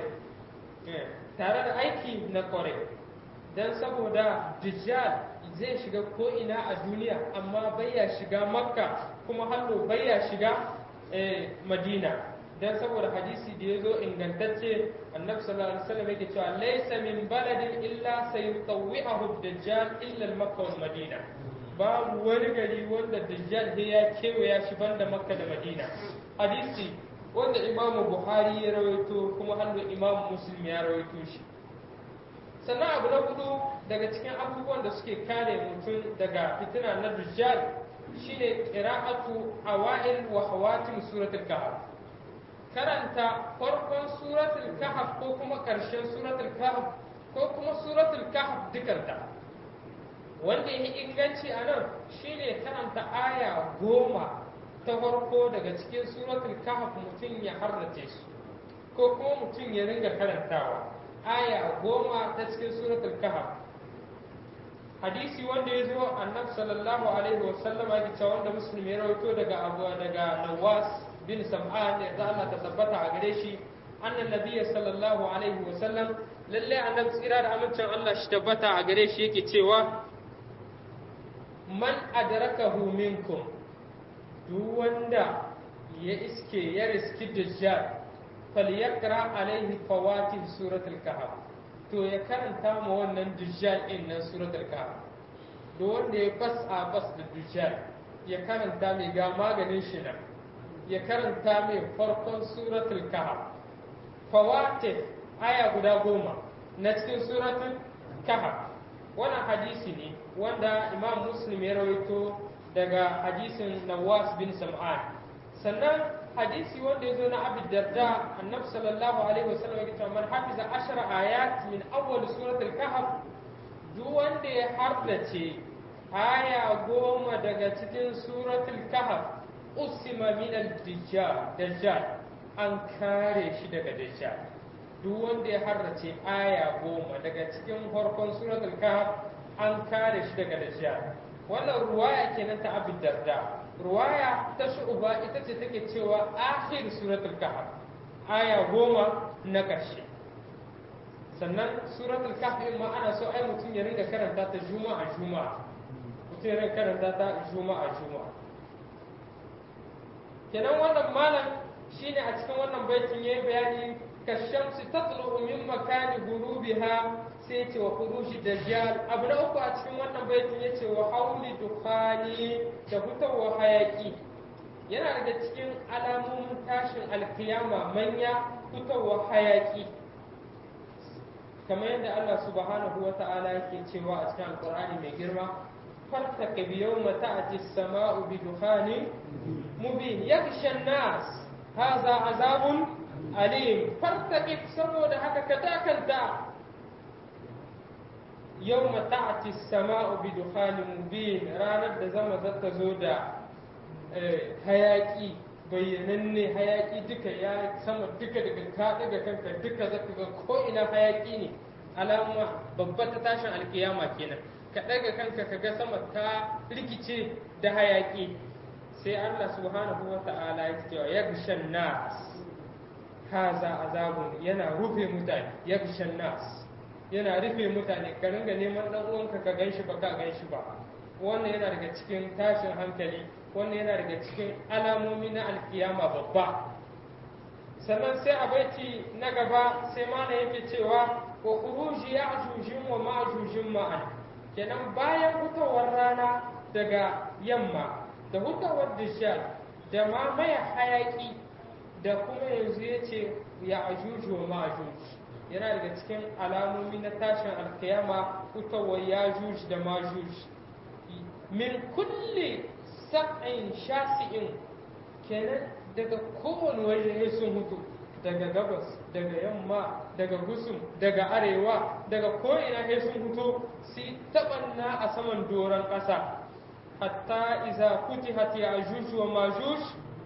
tare da aiki na kwarai dan saboda dajjal zai shiga ko ina a duniya amma baya shiga makka kuma hallo baya shiga madina dan saboda hadisi da ya zo ingantacce annabi sallallahu alaihi wasallam yake cewa laysa min baladin illa sayutawwi'ahu dajjal illa al-makka wal madina babu wani gari wanda dajjal sai ya kewaya shi banda makka da madina hadisi wanda imamu buhari ya rawaito kuma hannu imamu muslim ya rawaito shi sannan abu na hudu daga cikin abubuwan da suke kare mutum daga fitina na dajjal shine qira'atu awail wa hawatim suratul kahf karanta farkon suratul kahf ko kuma ƙarshen suratul kahf ko kuma suratul kahf dukanta wanda ya inganci a nan shine karanta aya goma ta farko daga cikin suratul kahf mutum ya harrace su ko kuma mutum ya ringa karantawa aya goma ta cikin suratul kahf hadisi wanda ya zo annabi sallallahu alaihi wasallam ya ce wanda musulmi ya rawaito daga abu daga nawas bin sam'an ya za Allah ta tabbata a gare shi annan nabiyyi sallallahu alaihi wa sallam lalle annabi tsira da amincin Allah shi tabbata a gare shi yake cewa man adrakahu minkum duk wanda ya iske ya riski dajjal falyaqra alaihi fawatih suratul kahf to ya karanta ma wannan dajjal din nan suratul kahf duk wanda ya fas a fas da dajjal ya karanta mai ga maganin shi nan ya karanta mai farkon suratul kahf fawatih aya guda goma na cikin suratul kahf wannan hadisi ne wanda imam muslim ya rawaito daga hadisin nawas bin sam'an sannan hadisi wanda ya zo na abu darda annabi sallallahu alaihi wasallam ya ce man hafiza ashara ayat min awwal suratul kahf duk wanda ya hardace aya goma daga cikin suratul kahf usima min al-dajjal an kare shi daga dajjal duk wanda ya harrace aya goma daga cikin farkon suratul kahf an kare shi daga dajjal wannan ruwaya kenan ta abin darda ruwaya ta shu'uba ita ce take cewa akhir suratul kahf aya goma na ƙarshe sannan suratul kahf in ma ana so ai mutum ya ringa karanta ta juma'a juma'a mutum ya ringa karanta ta juma'a juma'a kenan wannan malam shine a cikin wannan baitin yayi bayani kashamsi tatlu min makani gurubiha sai ce wa furushi dajjal abu na uku a cikin wannan baitin ya ce wa hauli dukhani da fitowa hayaki yana daga cikin alamomin tashin alkiyama manya fitowa hayaki kamar yadda Allah subhanahu wa ta'ala yake cewa a cikin alkur'ani mai girma fartaka bi yawma ta'ti as-sama'u bi dukhanin mubin yakhsha an-nas hadha azabun alim fartaqib saboda haka ka dakanta yawma ta'ti as-sama'u bi dukhanin mubin ranar da zama zata zo da hayaki bayyananne hayaki duka ya sama duka daga ka daga kanka duka zaka ga ko ina hayaki ne alama babba ta tashin alkiyama kenan ka daga kanka ka ga sama ta rikice da hayaki sai Allah subhanahu wa ta'ala ya ce wa yagshan nas haza azabun yana rufe mutane yagshan nas yana rufe mutane ka ringa neman dan uwanka ka ganshi ba ka ganshi ba wannan yana daga cikin tashin hankali wannan yana daga cikin alamomi na alkiyama babba sannan sai a baiti na gaba sai mana yake cewa wa khuruji ya'jujin wa ma'jujin ma'an kenan bayan hutawar rana daga yamma da hutawar dishal da ma mai hayaki da kuma yanzu ya ce ya ajuju wa ma'ajuj yana daga cikin alamomi na tashin alkiyama hutawar yajuj da majuj min kulli sab'in shasi'in kenan daga kowane waje sun hutu daga gabas daga yamma daga gusum daga arewa daga ko'ina sai sun hutu su taɓanna a saman doron ƙasa hatta iza futihat ya'juj wa majuj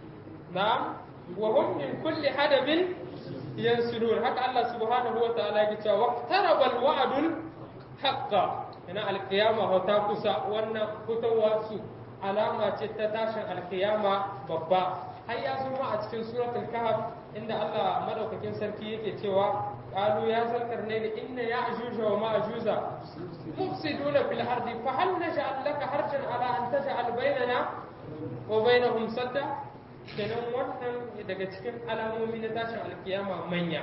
na'am wa hum min kulli hadabin yansulun haka Allah subhanahu wa ta'ala ya ce waqtaraba al-wa'dul haqqa ina al-qiyama ta kusa wannan fitowa su alama ce ta tashin alkiyama babba har ya zuma a cikin suratul kahf inda Allah madaukakin sarki yake cewa qalu ya zalkarnain inna ya'juj wa ma'juza mufsiduna fil ardi fa hal naj'al laka harjan ala an taj'al bainana wa bainahum sadda kenan wannan daga cikin alamomi na tashin alkiyama manya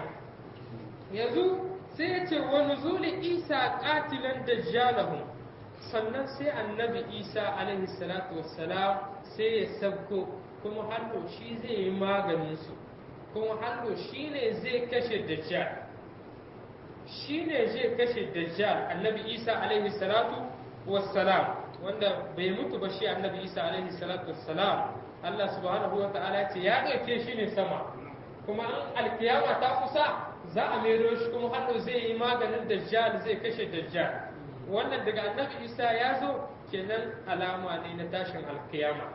yanzu sai ya ce wa nuzuli isa qatilan dajjalahum sannan sai annabi isa alaihi salatu wassalam sai ya sabko kuma hallo shi zai yi maganin su kuma hallo shi ne zai kashe dajjal shi ne zai kashe dajjal annabi isa alaihi salatu wassalam wanda bai mutu ba shi annabi isa alaihi salatu wassalam Allah subhanahu wa ta'ala ce ya ɗauke shi ne sama kuma an alkiyama ta kusa za a mero shi kuma hallo zai yi maganin dajjal zai kashe dajjal wannan daga annabi isa ya zo kenan alama ne na tashin alkiyama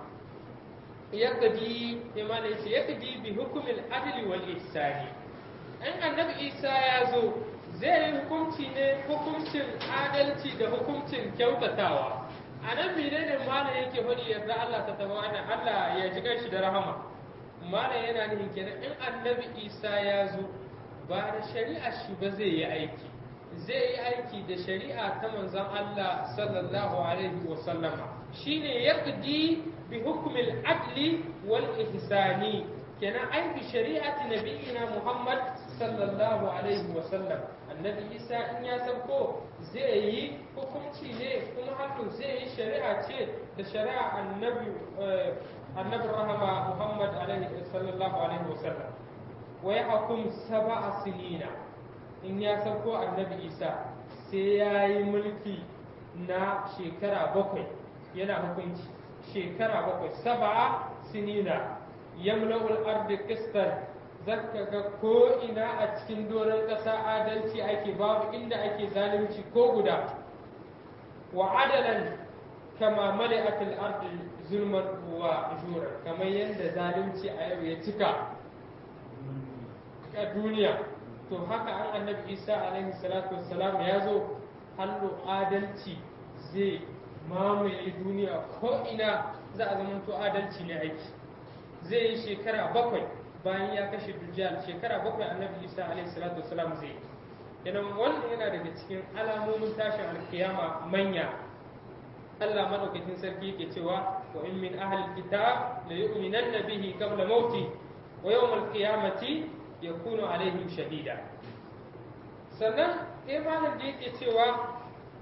yakadi imana yace yakadi bi hukumin adli wal ihsani an annabi isa ya zo zai yi hukunci ne hukuncin adalci da hukuncin kyautatawa a nan menene malam yake faɗi yarda Allah ta taba Allah ya ji shi da rahama malam yana nufin kenan in annabi isa ya zo ba da shari'a shi ba zai yi aiki zai yi aiki da shari'a ta manzon Allah sallallahu alaihi wa sallama shine yaqdi bi hukmil adli wal ihsani kenan aiki shari'ati nabiyina Muhammad sallallahu alaihi wa sallam annabi Isa in ya sabko zai yi hukunci ne kuma hakan zai yi shari'a ce da shari'a annabi annabi rahama Muhammad alaihi sallallahu alaihi wa sallam wa yahkum sab'a sinina in ya sauko annabi isa sai ya yi mulki na shekara bakwai yana hukunci shekara bakwai saba'a sinina yamla'ul ardi qistan zaka ga ko ina a cikin doron ƙasa adalci ake babu inda ake zalunci ko guda wa adalan kama mala'atul ardi zulman wa jura kamar yadda zalunci a yau ya cika a duniya to haka an annabi isa alaihi salatu wassalam ya zo hallo adalci zai mamaye duniya ko ina za a zama to adalci ne aiki zai yi shekara bakwai bayan ya kashe dujjal shekara bakwai annabi isa alaihi salatu wassalam zai yana wannan yana daga cikin alamomin tashin alkiyama manya Allah madaukakin sarki yake cewa wa in min ahli kitab la yu'minanna bihi qabla mauti wa yawm al-qiyamati yakunu alaihim shahida sannan imanin da yake cewa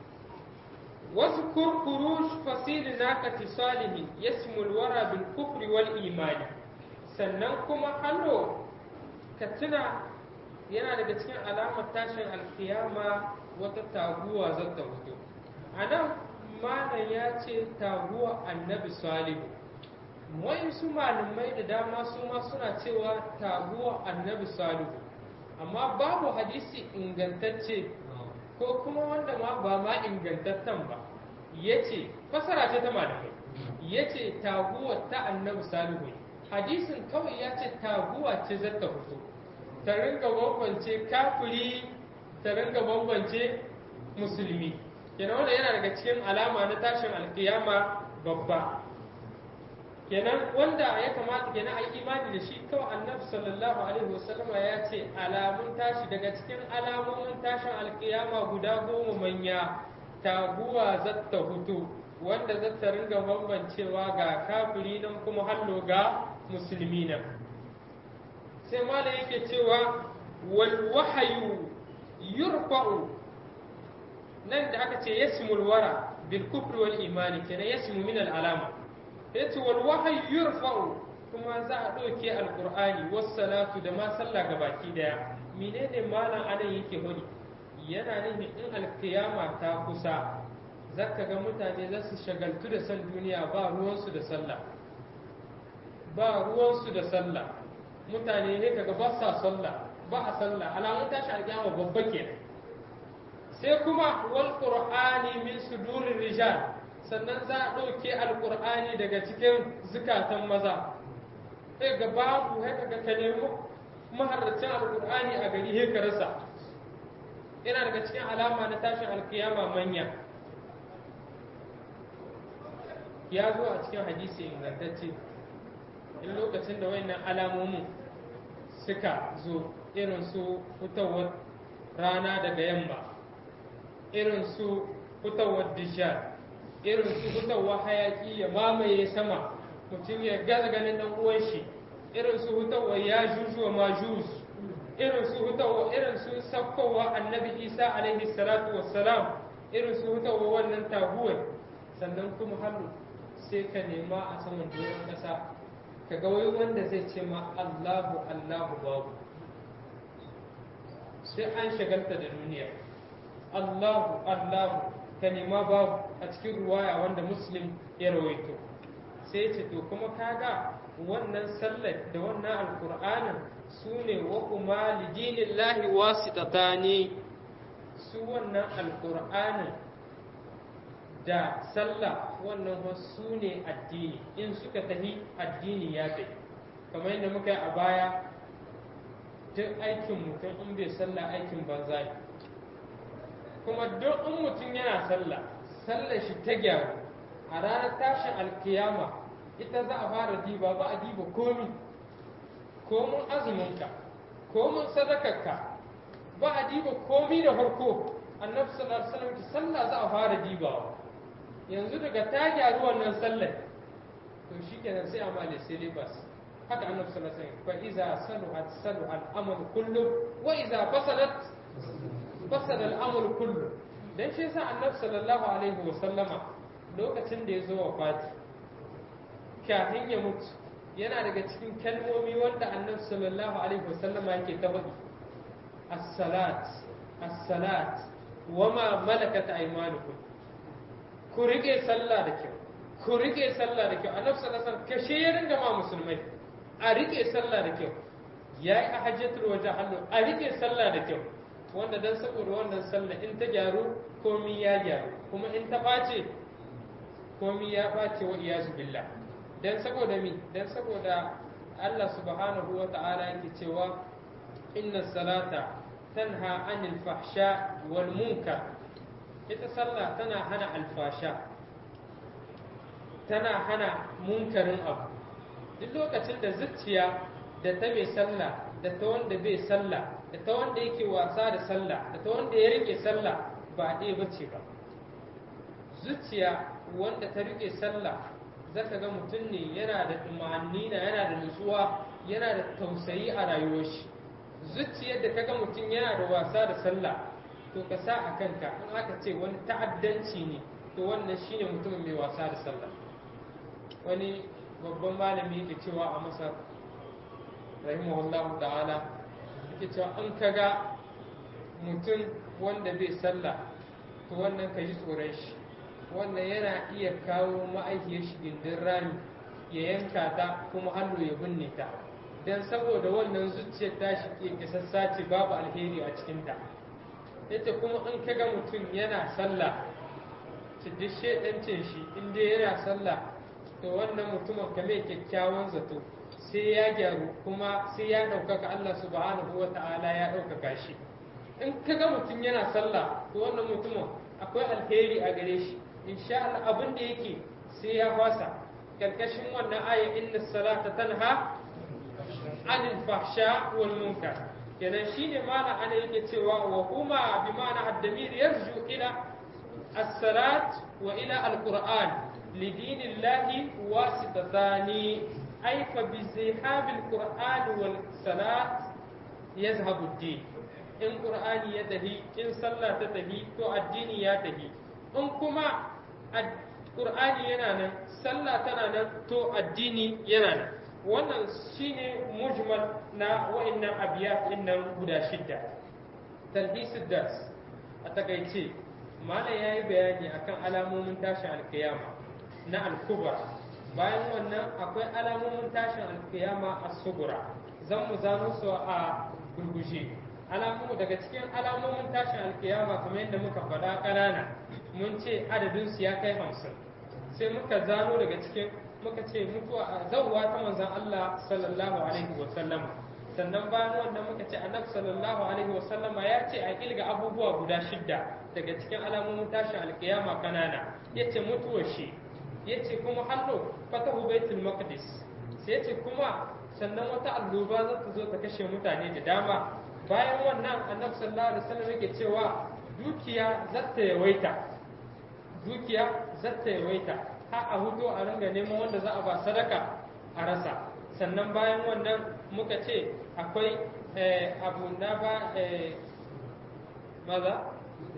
wasu kurkuru fasilin naqati salihin yasmul wara bil kufri wal imani sannan kuma hallo ka tuna yana daga cikin alamar tashin alkiyama wata taguwa zata fito a nan malam ya ce taguwa annabi salihu wai su malamai da dama su ma suna cewa taguwa annabi salihu amma babu hadisi ingantacce ko kuma wanda ma ba ma ingantattan ba ya ce fasara ce ta malamai ya ce taguwa ta annabi salihu hadisin kawai ya ce taguwa ce zata fito ta ringa bambance kafiri ta ringa bambance musulmi kenan wanda yana daga cikin alama na tashin alkiyama babba kenan wanda ya kamata kenan a yi imani da shi kawai annabi sallallahu alaihi wasallama ya ce alamun tashi daga cikin alamomin tashin alkiyama guda goma manya taguwa zatta hutu wanda zata ringa bambancewa ga kafiri nan kuma hallo ga musulmi nan sai malam yake cewa wal wahayu yurfa'u nan da aka ce yasmul wara bil kufri wal imani kenan yasmu min al alama yace wal wahyu yurfa'u kuma za a ɗauke alqur'ani was salatu da ma sallah gabaki daya menene malam anan yake hudi yana nufin in alkiyama ta kusa zaka ga mutane za su shagaltu da san duniya ba ruwansu da sallah ba ruwansu da sallah mutane ne kaga ba sa sallah ba a sallah alamun tashi alkiyama babba kenan sai kuma wal qur'ani min sudurir rijal sannan za a ɗauke alqur'ani daga cikin zukatan maza sai ga babu sai kaga ka nemo maharracin alqur'ani a gari sai ka rasa yana daga cikin alama na tashin alkiyama manya ya zo a cikin hadisi ingantacce in lokacin da wayannan alamomin suka zo irin su fitowar rana daga yamma irin su fitowar dishar irin su fitowar hayaki ya mamaye sama mutum ya gaza ganin dan uwan shi irin su fitowar ya juju wa majus irin su fitowar irin su sakkowa annabi isa alaihi salatu wassalam irin su fitowar wannan taguwar sannan kuma hannu sai ka nema a saman doron ƙasa ka ga wai wanda zai ce ma allahu allahu babu sai an shagalta da duniya Allahu Allahu ka nema babu a cikin ruwaya wanda muslim ya rawaito sai ce to kuma kaga wannan sallar da wannan alkur'anin su ne wa kuma lidinillahi wasitatani su wannan alkur'anin da sallah wannan su ne addini in suka tafi addini ya tafi kamar yadda muka yi a baya duk aikin mutum in bai sallah aikin banza ne kuma duk in mutum yana sallah sallar shi ta gyaru a ranar tashin alkiyama ita za a fara diba ba a diba komi komin azuminka komin sadakarka ba a diba komi da farko annabi sallallahu alaihi wasallam sallah za a fara dibawa yanzu daga ta gyaru wannan sallar to shikenan sai a male syllabus haka annabi sallallahu alaihi wasallam fa iza saluhat saluha al-amru kullu wa iza fasadat fasada al-amru kullu dan shi yasa annabi sallallahu alaihi wasallama lokacin da ya zo wafati kafin ya mutu yana daga cikin kalmomi wanda annabi sallallahu alaihi wasallama yake ta faɗi as-salat as-salat wama malakat aymanukum ku rike sallah da kyau ku rike sallah da kyau annabi sallallahu alaihi wasallam kashe ya ringa ma musulmai a rike sallah da kyau yayi a hajjatul wajh hallu a rike sallah da kyau wanda dan saboda wannan sallah in ta gyaru komi ya gyaru kuma in ta ɓace komi ya ɓace wa iyazu billah dan saboda mi dan saboda Allah subhanahu wa ta'ala yake cewa inna salata tanha anil fahsha wal munkar ita sallah tana hana alfasha tana hana munkarin abu duk lokacin da zuciya da ta mai sallah da ta wanda bai sallah da ta wanda yake wasa da sallah da ta wanda ya rike sallah ba ɗaya bace ba zuciya wanda ta rike sallah zaka ga mutum ne yana da tumanina yana da nutsuwa yana da tausayi a rayuwar shi zuciyar da kaga mutum yana da wasa da sallah to ka sa a kanka in aka ce wani ta'addanci ne to wannan shine mutumin mai wasa da sallah wani babban malami yake cewa a masar rahimahullahu ta'ala yake cewa an kaga mutum wanda bai sallah to wannan ka ji tsoron shi wannan yana iya kawo ma'aikiyar shi gindin rami ya yanka ta kuma hannu ya binne ta don saboda wannan zuciyar tashi ke kisassa ce babu alheri a cikinta yace kuma in kaga mutum yana sallah ci duk shedancin shi in dai yana sallah to wannan mutumin ka mai kyakkyawan zato sai ya gyaru kuma sai ya ɗaukaka Allah subhanahu wa ta'ala ya ɗaukaka shi in kaga mutum yana sallah to wannan mutumin akwai alheri a gare shi insha Allah abin da yake sai ya fasa karkashin wannan aya inna salata tanha anil fahsha wal munkar kenan shine mana ana yake cewa wa huma bi ma'ana ad-damir yarju ila as-salat wa ila al-qur'an li dinillahi wasitatani ay fa bi zihab al-qur'an wal salat yazhabu ad-din in qur'ani ya tahi in sallah ta tahi to addini ya tahi in kuma qur'ani yana nan sallah tana nan to addini yana nan wannan shine mujmal na wa'annan abiyat nan guda shidda talhisul dars a takaice malam yayi bayani akan alamomin tashin alkiyama na al-kubra bayan wannan akwai alamomin tashin alkiyama as-sugura zan mu zano su a gurgushe alamu daga cikin alamomin tashin alkiyama kamar yadda muka faɗa ƙanana mun ce adadin su ya kai hamsin sai muka zano daga cikin muka ce mutuwa zawwa ta manzon Allah sallallahu alaihi wa sallam sannan bayan wannan muka ce annabi sallallahu alaihi wa sallama ya ce a kilga abubuwa guda shidda daga cikin alamomin tashin alkiyama kanana yace mutuwar shi yace kuma hallo fatahu baitul maqdis sai yace kuma sannan wata alluba za ta zo ta kashe mutane da dama bayan wannan annabi sallallahu alaihi wasallam yake cewa dukiya zata yawaita dukiya zata yawaita har a hudu a ringa neman wanda za a ba sadaka a rasa sannan bayan wannan muka ce akwai abu na ba maza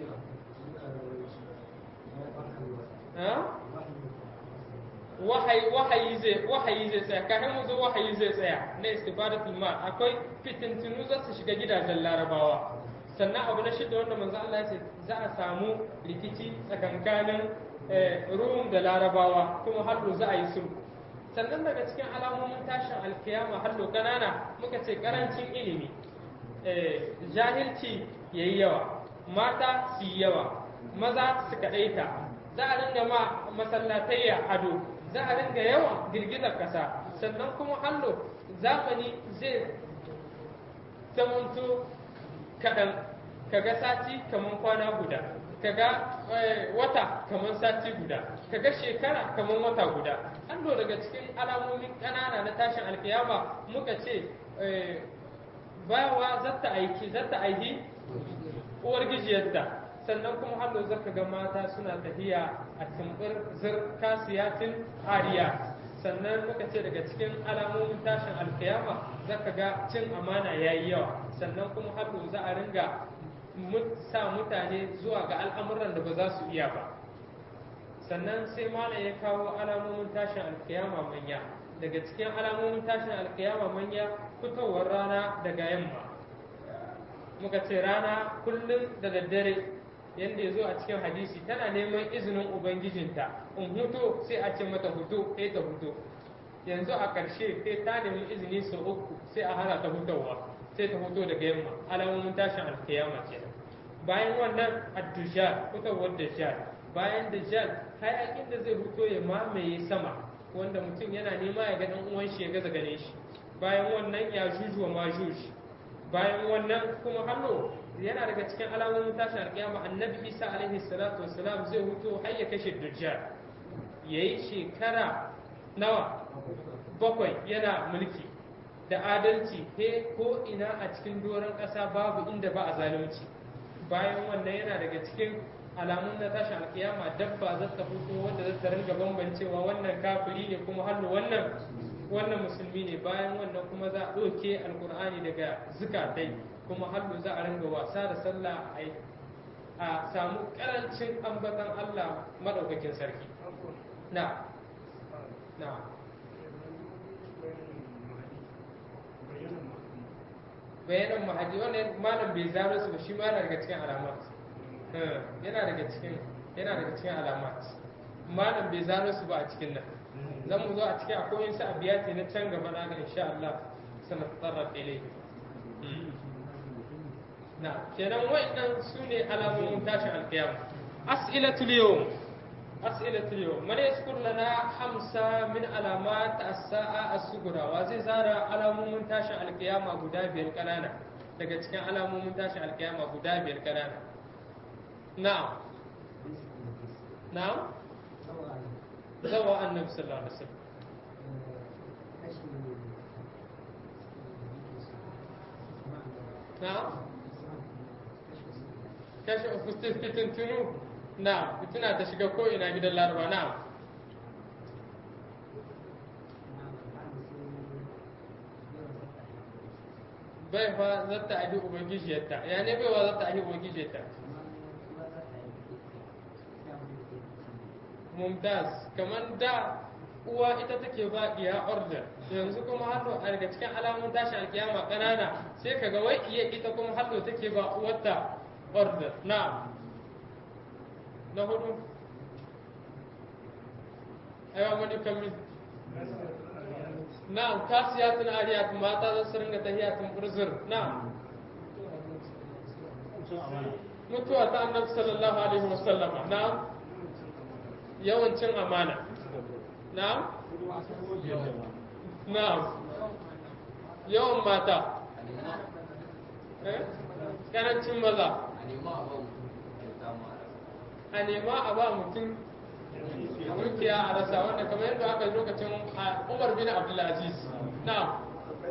wahayi zai wahayi zai tsaya kafin mu zo wahayi zai tsaya na istifadatul mal akwai fitintunu za su shiga gidajen larabawa sannan abu na shida wanda manzo Allah ya ce za a samu rikici tsakankanin rum da larabawa kuma hallo za a yi sulhu sannan daga cikin alamomin tashin alkiyama hallo kanana muka ce karancin ilimi jahilci yayi yawa mata su yi yawa maza su kaɗaita za a ringa ma masallatayya ado za a ringa yawan girgizar ƙasa sannan kuma hallo zamani zai zamanto kaɗan kaga sati kamar kwana guda kaga wata kamar sati guda kaga shekara kamar wata guda hallo daga cikin alamomin ƙanana na tashin alkiyama muka ce bawa zata aiki zata aiki uwar gijiyarta sannan kuma hallo zaka ga mata suna tafiya a tumbur zir kasiyatin ariya sannan muka ce daga cikin alamomin tashin alkiyama zaka ga cin amana yayi yawa sannan kuma hallo za a ringa sa mutane zuwa ga al'amuran da ba za su iya ba sannan sai malam ya kawo alamomin tashin alkiyama manya daga cikin alamomin tashin alkiyama manya fitowar rana daga yamma muka ce rana kullum da daddare yadda ya zo a cikin hadisi tana neman izinin ubangijinta in huto sai a ce mata huto sai ta huto yanzu a ƙarshe sai ta nemi izini sau uku sai a hana ta hutawa sai ta huto daga yamma alamomin tashin alkiyama kenan bayan wannan addujal fitowar dajjal bayan dajjal hayakin da zai fito ya mamaye sama wanda mutum yana nema ya ga dan uwan shi ya gaza gane shi bayan wannan ya juju wa majuj bayan wannan kuma hannu yana daga cikin alamomin tashin alƙiyama annabi isa alaihi salatu wassalam zai huto har ya kashe dajjal yayi shekara nawa bakwai yana mulki da adalci he ko ina a cikin doron ƙasa babu inda ba a zalunci bayan wannan yana daga cikin alamun na tashin alkiyama dabba za ta fito wanda za ta ringa bambancewa wannan kafiri ne kuma hannu wannan wannan musulmi ne bayan wannan kuma za a ɗauke alkur'ani daga zukatai kuma hannu za a ringa wasa da sallah a samu karancin ambatan allah maɗaukakin sarki na na bayanan mahadi wannan malam bai zaro su ba shi ma yana daga cikin alamat yana daga cikin yana daga cikin alamat malam bai zaro su ba a cikin nan zan mu zo a cikin akwai yin sa abiyati na can gaba na ga insha Allah sana tsarra ilai na kenan wa'annan su ne alamomin tashin alkiyama as'ilatul yawm as'ilatul yawm man yaskur lana hamsa min alamat as-sa'a as-sughra wa zai zara alamomin tashin alkiyama guda biyar kanana daga cikin alamomin tashin alkiyama guda biyar kanana na'am na'am zawa annabi sallallahu alaihi wasallam na'am kashe fitin tunu na fitina ta shiga ko ina gidan laraba na bai fa zata abi ubangijiyarta ya ne bai wa zata abi ubangijiyarta mumtaz kamar da uwa ita take ba iya order yanzu kuma hallo a daga cikin alamun tashi alkiyama kanana sai kaga wai iya ita kuma hallo take ba uwarta order na na hudu aiwa wani kamin na kasiyatun ariyatun mata za su ringa tahiyatun burzur na mutuwa ta annabi sallallahu alaihi wasallama na yawancin amana na na yawan mata karancin maza a nema a ba mutum dukiya a rasa wanda kamar yadda aka yi lokacin umar bin abdulaziz na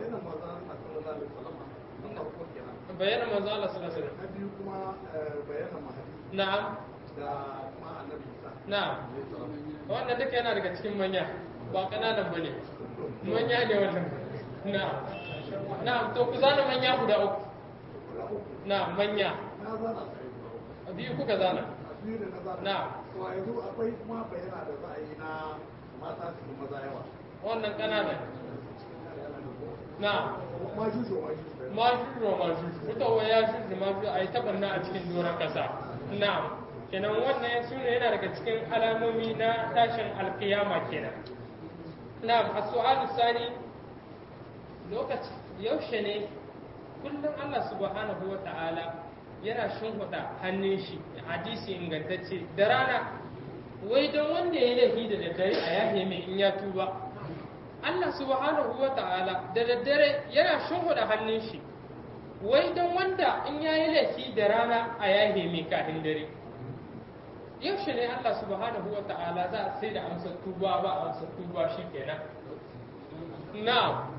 bayyana manzo Allah sallallahu alaihi wasallam biyu kuma bayanan mahadi na'am da kuma annabi Isa na'am wannan duka yana daga cikin manya ba kananan bane manya ne wannan na'am na'am to ku zana manya guda uku na'am manya na zana sai guda uku. biyu kuka zana a biyu da na zana Na. to a yanzu akwai kuma bayana da za a yi na mata su fi maza yawa wannan kananan na'am majuju majuju majuju wa majuju fitowa ya juju majuju a yi taɓarna a cikin doron ƙasa na'am kenan wannan su ne yana daga cikin alamomi na tashin alkiyama kenan na'am a su'alu sani lokaci yaushe ne kullum Allah subhanahu wa ta'ala yana shimfiɗa hannun shi hadisi ingantacce da rana wai don wanda ya laifi da daddare a yahe mai in ya tuba Allah subhanahu wa ta'ala da daddare yana shimfiɗa hannun shi wai don wanda in ya yi laifi da rana a yahe mai kafin dare yaushe ne Allah subhanahu wa ta'ala za a sai da amsar tuba ba amsar tuba shi kenan na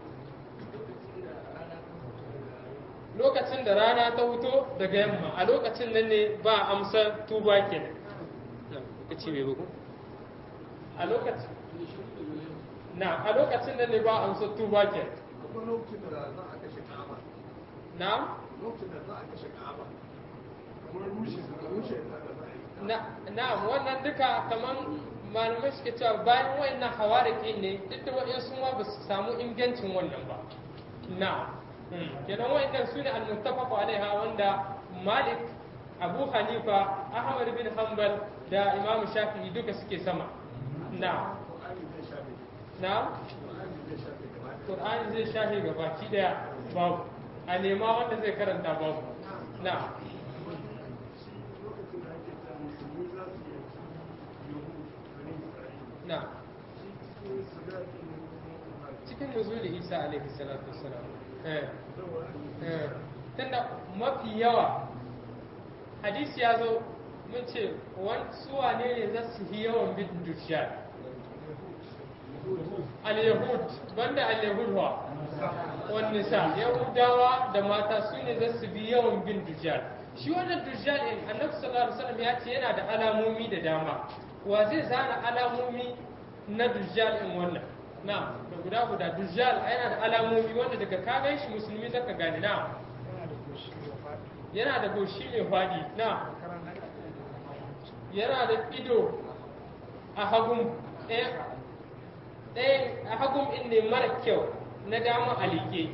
lokacin da rana ta huto daga yamma a lokacin nan ne ba amsar tuba kenan lokaci mai bugu a lokacin na a lokacin nan ne ba amsar tuba kenan kuma lokacin da za a kashe ka'aba na lokacin da za a kashe ka'aba kamar rushe rushe da za a yi na na'am wannan duka kaman malamai suke cewa bayan wayannan hawariki ne duk da wayansu ma ba su samu ingancin wannan ba na'am Hmm. kenan wayannan su ne al-muttafaq alaiha wanda Malik Abu Hanifa Ahmad bin Hanbal da Imam Shafi'i duka suke sama na'am Qur'ani zai shafe na'am Qur'ani zai shafe gaba ɗaya. Qur'ani zai shafe gabaki daya babu a nema wanda zai karanta babu na'am lokacin da ake ta musulmi za su yi na cikin nuzuli isa alaihi salatu wassalam eh eh tunda mafi yawa hadisi ya zo mun ce su wane ne za su yi yawan bin dujjal al-yahud banda al-yahud wa wani sa yahudawa da mata su ne za su bi yawan bin dujjal shi wannan dujjal din annabi sallallahu alaihi wasallam ya ce yana da alamomi da dama wa zai zana alamomi na dujjal din wannan na da guda guda dujjal yana da alamomi wanda daga ka gan shi musulmi zaka gane na yana da goshi mai fadi na yana da ido a hagun ɗaya a hagun in ne mara kyau na dama a liƙe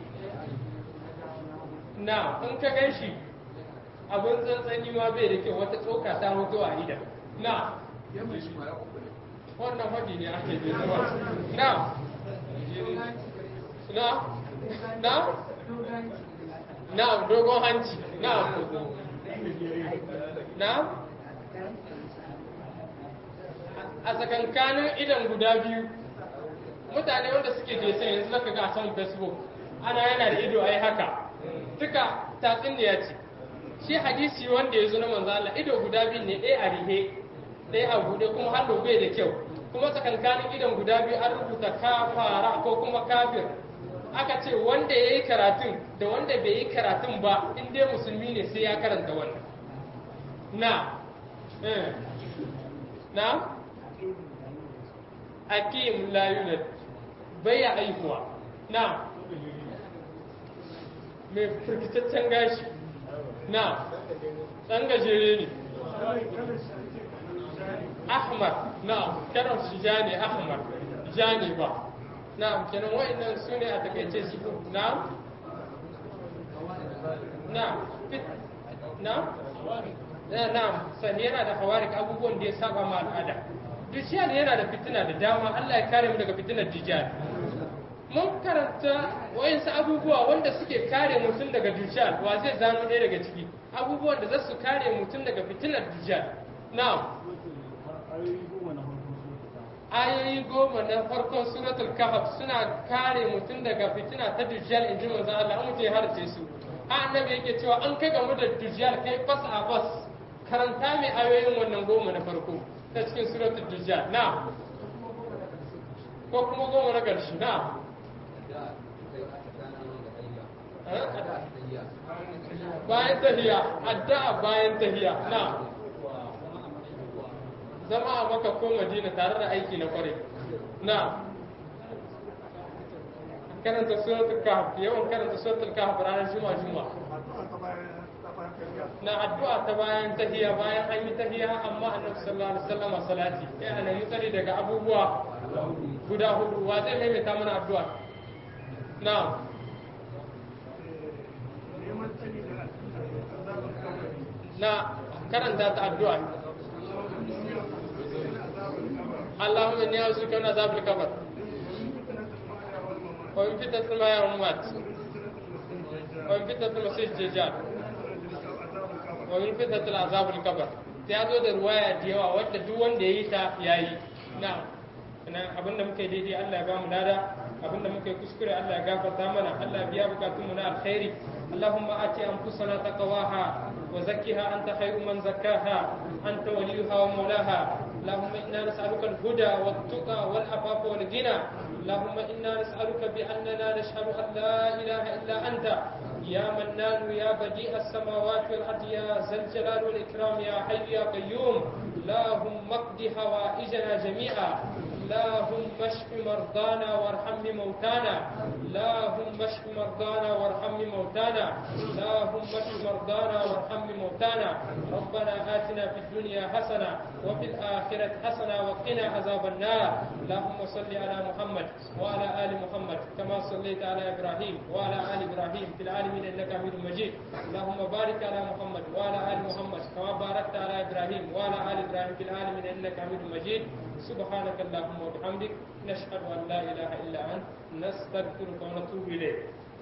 na in ka gan shi abin tsantsani ma bai da kyau wata tsoka ta hoto a idan na wannan hadi ne ake da zuwa na na na na dogon hanci na na a tsakankanin idan guda biyu mutane wanda suke jesan yanzu zaka ga a saman facebook ana yana da ido ai haka duka tatsuniya ce shi hadisi wanda ya zo na manzo Allah ido guda biyu ne ɗaya a rihe ɗaya a buɗe kuma har bai da kyau kuma tsakankanin idan guda biyu an rubuta kafara ko kuma kafir aka ce wanda ya yi karatun da wanda bai yi karatun ba in dai musulmi ne sai ya karanta wannan na na akim la yulad bai ya aihuwa na mai firkitaccen gashi na ɗan gajere ne ahmar na karar shi ja ne ahmar ja ne ba na kenan wa'annan su ne a takaice su na na na na sani yana da hawarik abubuwan da ya saba ma al'ada dujjal yana da fitina da dama Allah ya kare mu daga fitinar dujjal mun karanta wayansu abubuwa wanda suke kare mutum daga dujjal wa zai zano ɗaya daga ciki abubuwan da za su kare mutum daga fitinar dujjal na ayoyi goma na farkon suratul kahf suna kare mutum daga fitina ta dujjal in ji manzo Allah an mutum ya harce su annabi yake cewa an kai gamu da dujjal kai fas a fas karanta mai ayoyin wannan goma na farko ta cikin suratul dujjal na ko kuma goma na ƙarshe na bayan tahiya addu'a bayan tahiya na zama a maka ko madina tare da aiki na kware na karanta suratul kahf yawan karanta suratul kahf ranar juma'a juma'a na addu'a ta bayan tahiya bayan an yi tahiya amma annabi sallallahu alaihi wasallam salati sai ana yi tsari daga abubuwa guda hudu wa zai maimaita mana addu'a na na karanta ta addu'a اللهم اني اعوذ بك من عذاب القبر ومن فتنة الماء والممات ومن فتنة المسيح الدجال ومن فتنة العذاب القبر ta zo da ruwaya da yawa wadda duk wanda ya yi ta ya yi na abinda muka yi daidai Allah ya ba mu lada abinda muka yi kuskure Allah ya gafarta mana Allah ya biya bukatunmu na alkhairi اللهم آت أنفسنا تقواها وزكها أنت خير من زكاها أنت وليها ومولاها اللهم إنا نسألك الهدى والتقى والعفاف والغنى اللهم إنا نسألك بأننا نشهد أن لا إله إلا أنت يا منان يا بديع السماوات والأرض يا ذا الجلال والإكرام يا حي يا قيوم اللهم اقض حوائجنا جميعا اللهم اشف مرضانا وارحم موتانا اللهم اشف مرضانا وارحم موتانا اللهم اشف مرضانا وارحم موتانا ربنا آتنا في الدنيا حسنة وفي الآخرة حسنة وقنا عذاب النار اللهم صل على محمد وعلى آل محمد كما صليت على إبراهيم وعلى آل إبراهيم في العالمين إنك حميد مجيد اللهم بارك على محمد وعلى آل محمد كما باركت على إبراهيم وعلى آل إبراهيم في العالمين إنك حميد مجيد سبحانك اللهم وبحمدك نشهد أن لا إله إلا أنت نستغفرك ونتوب إليك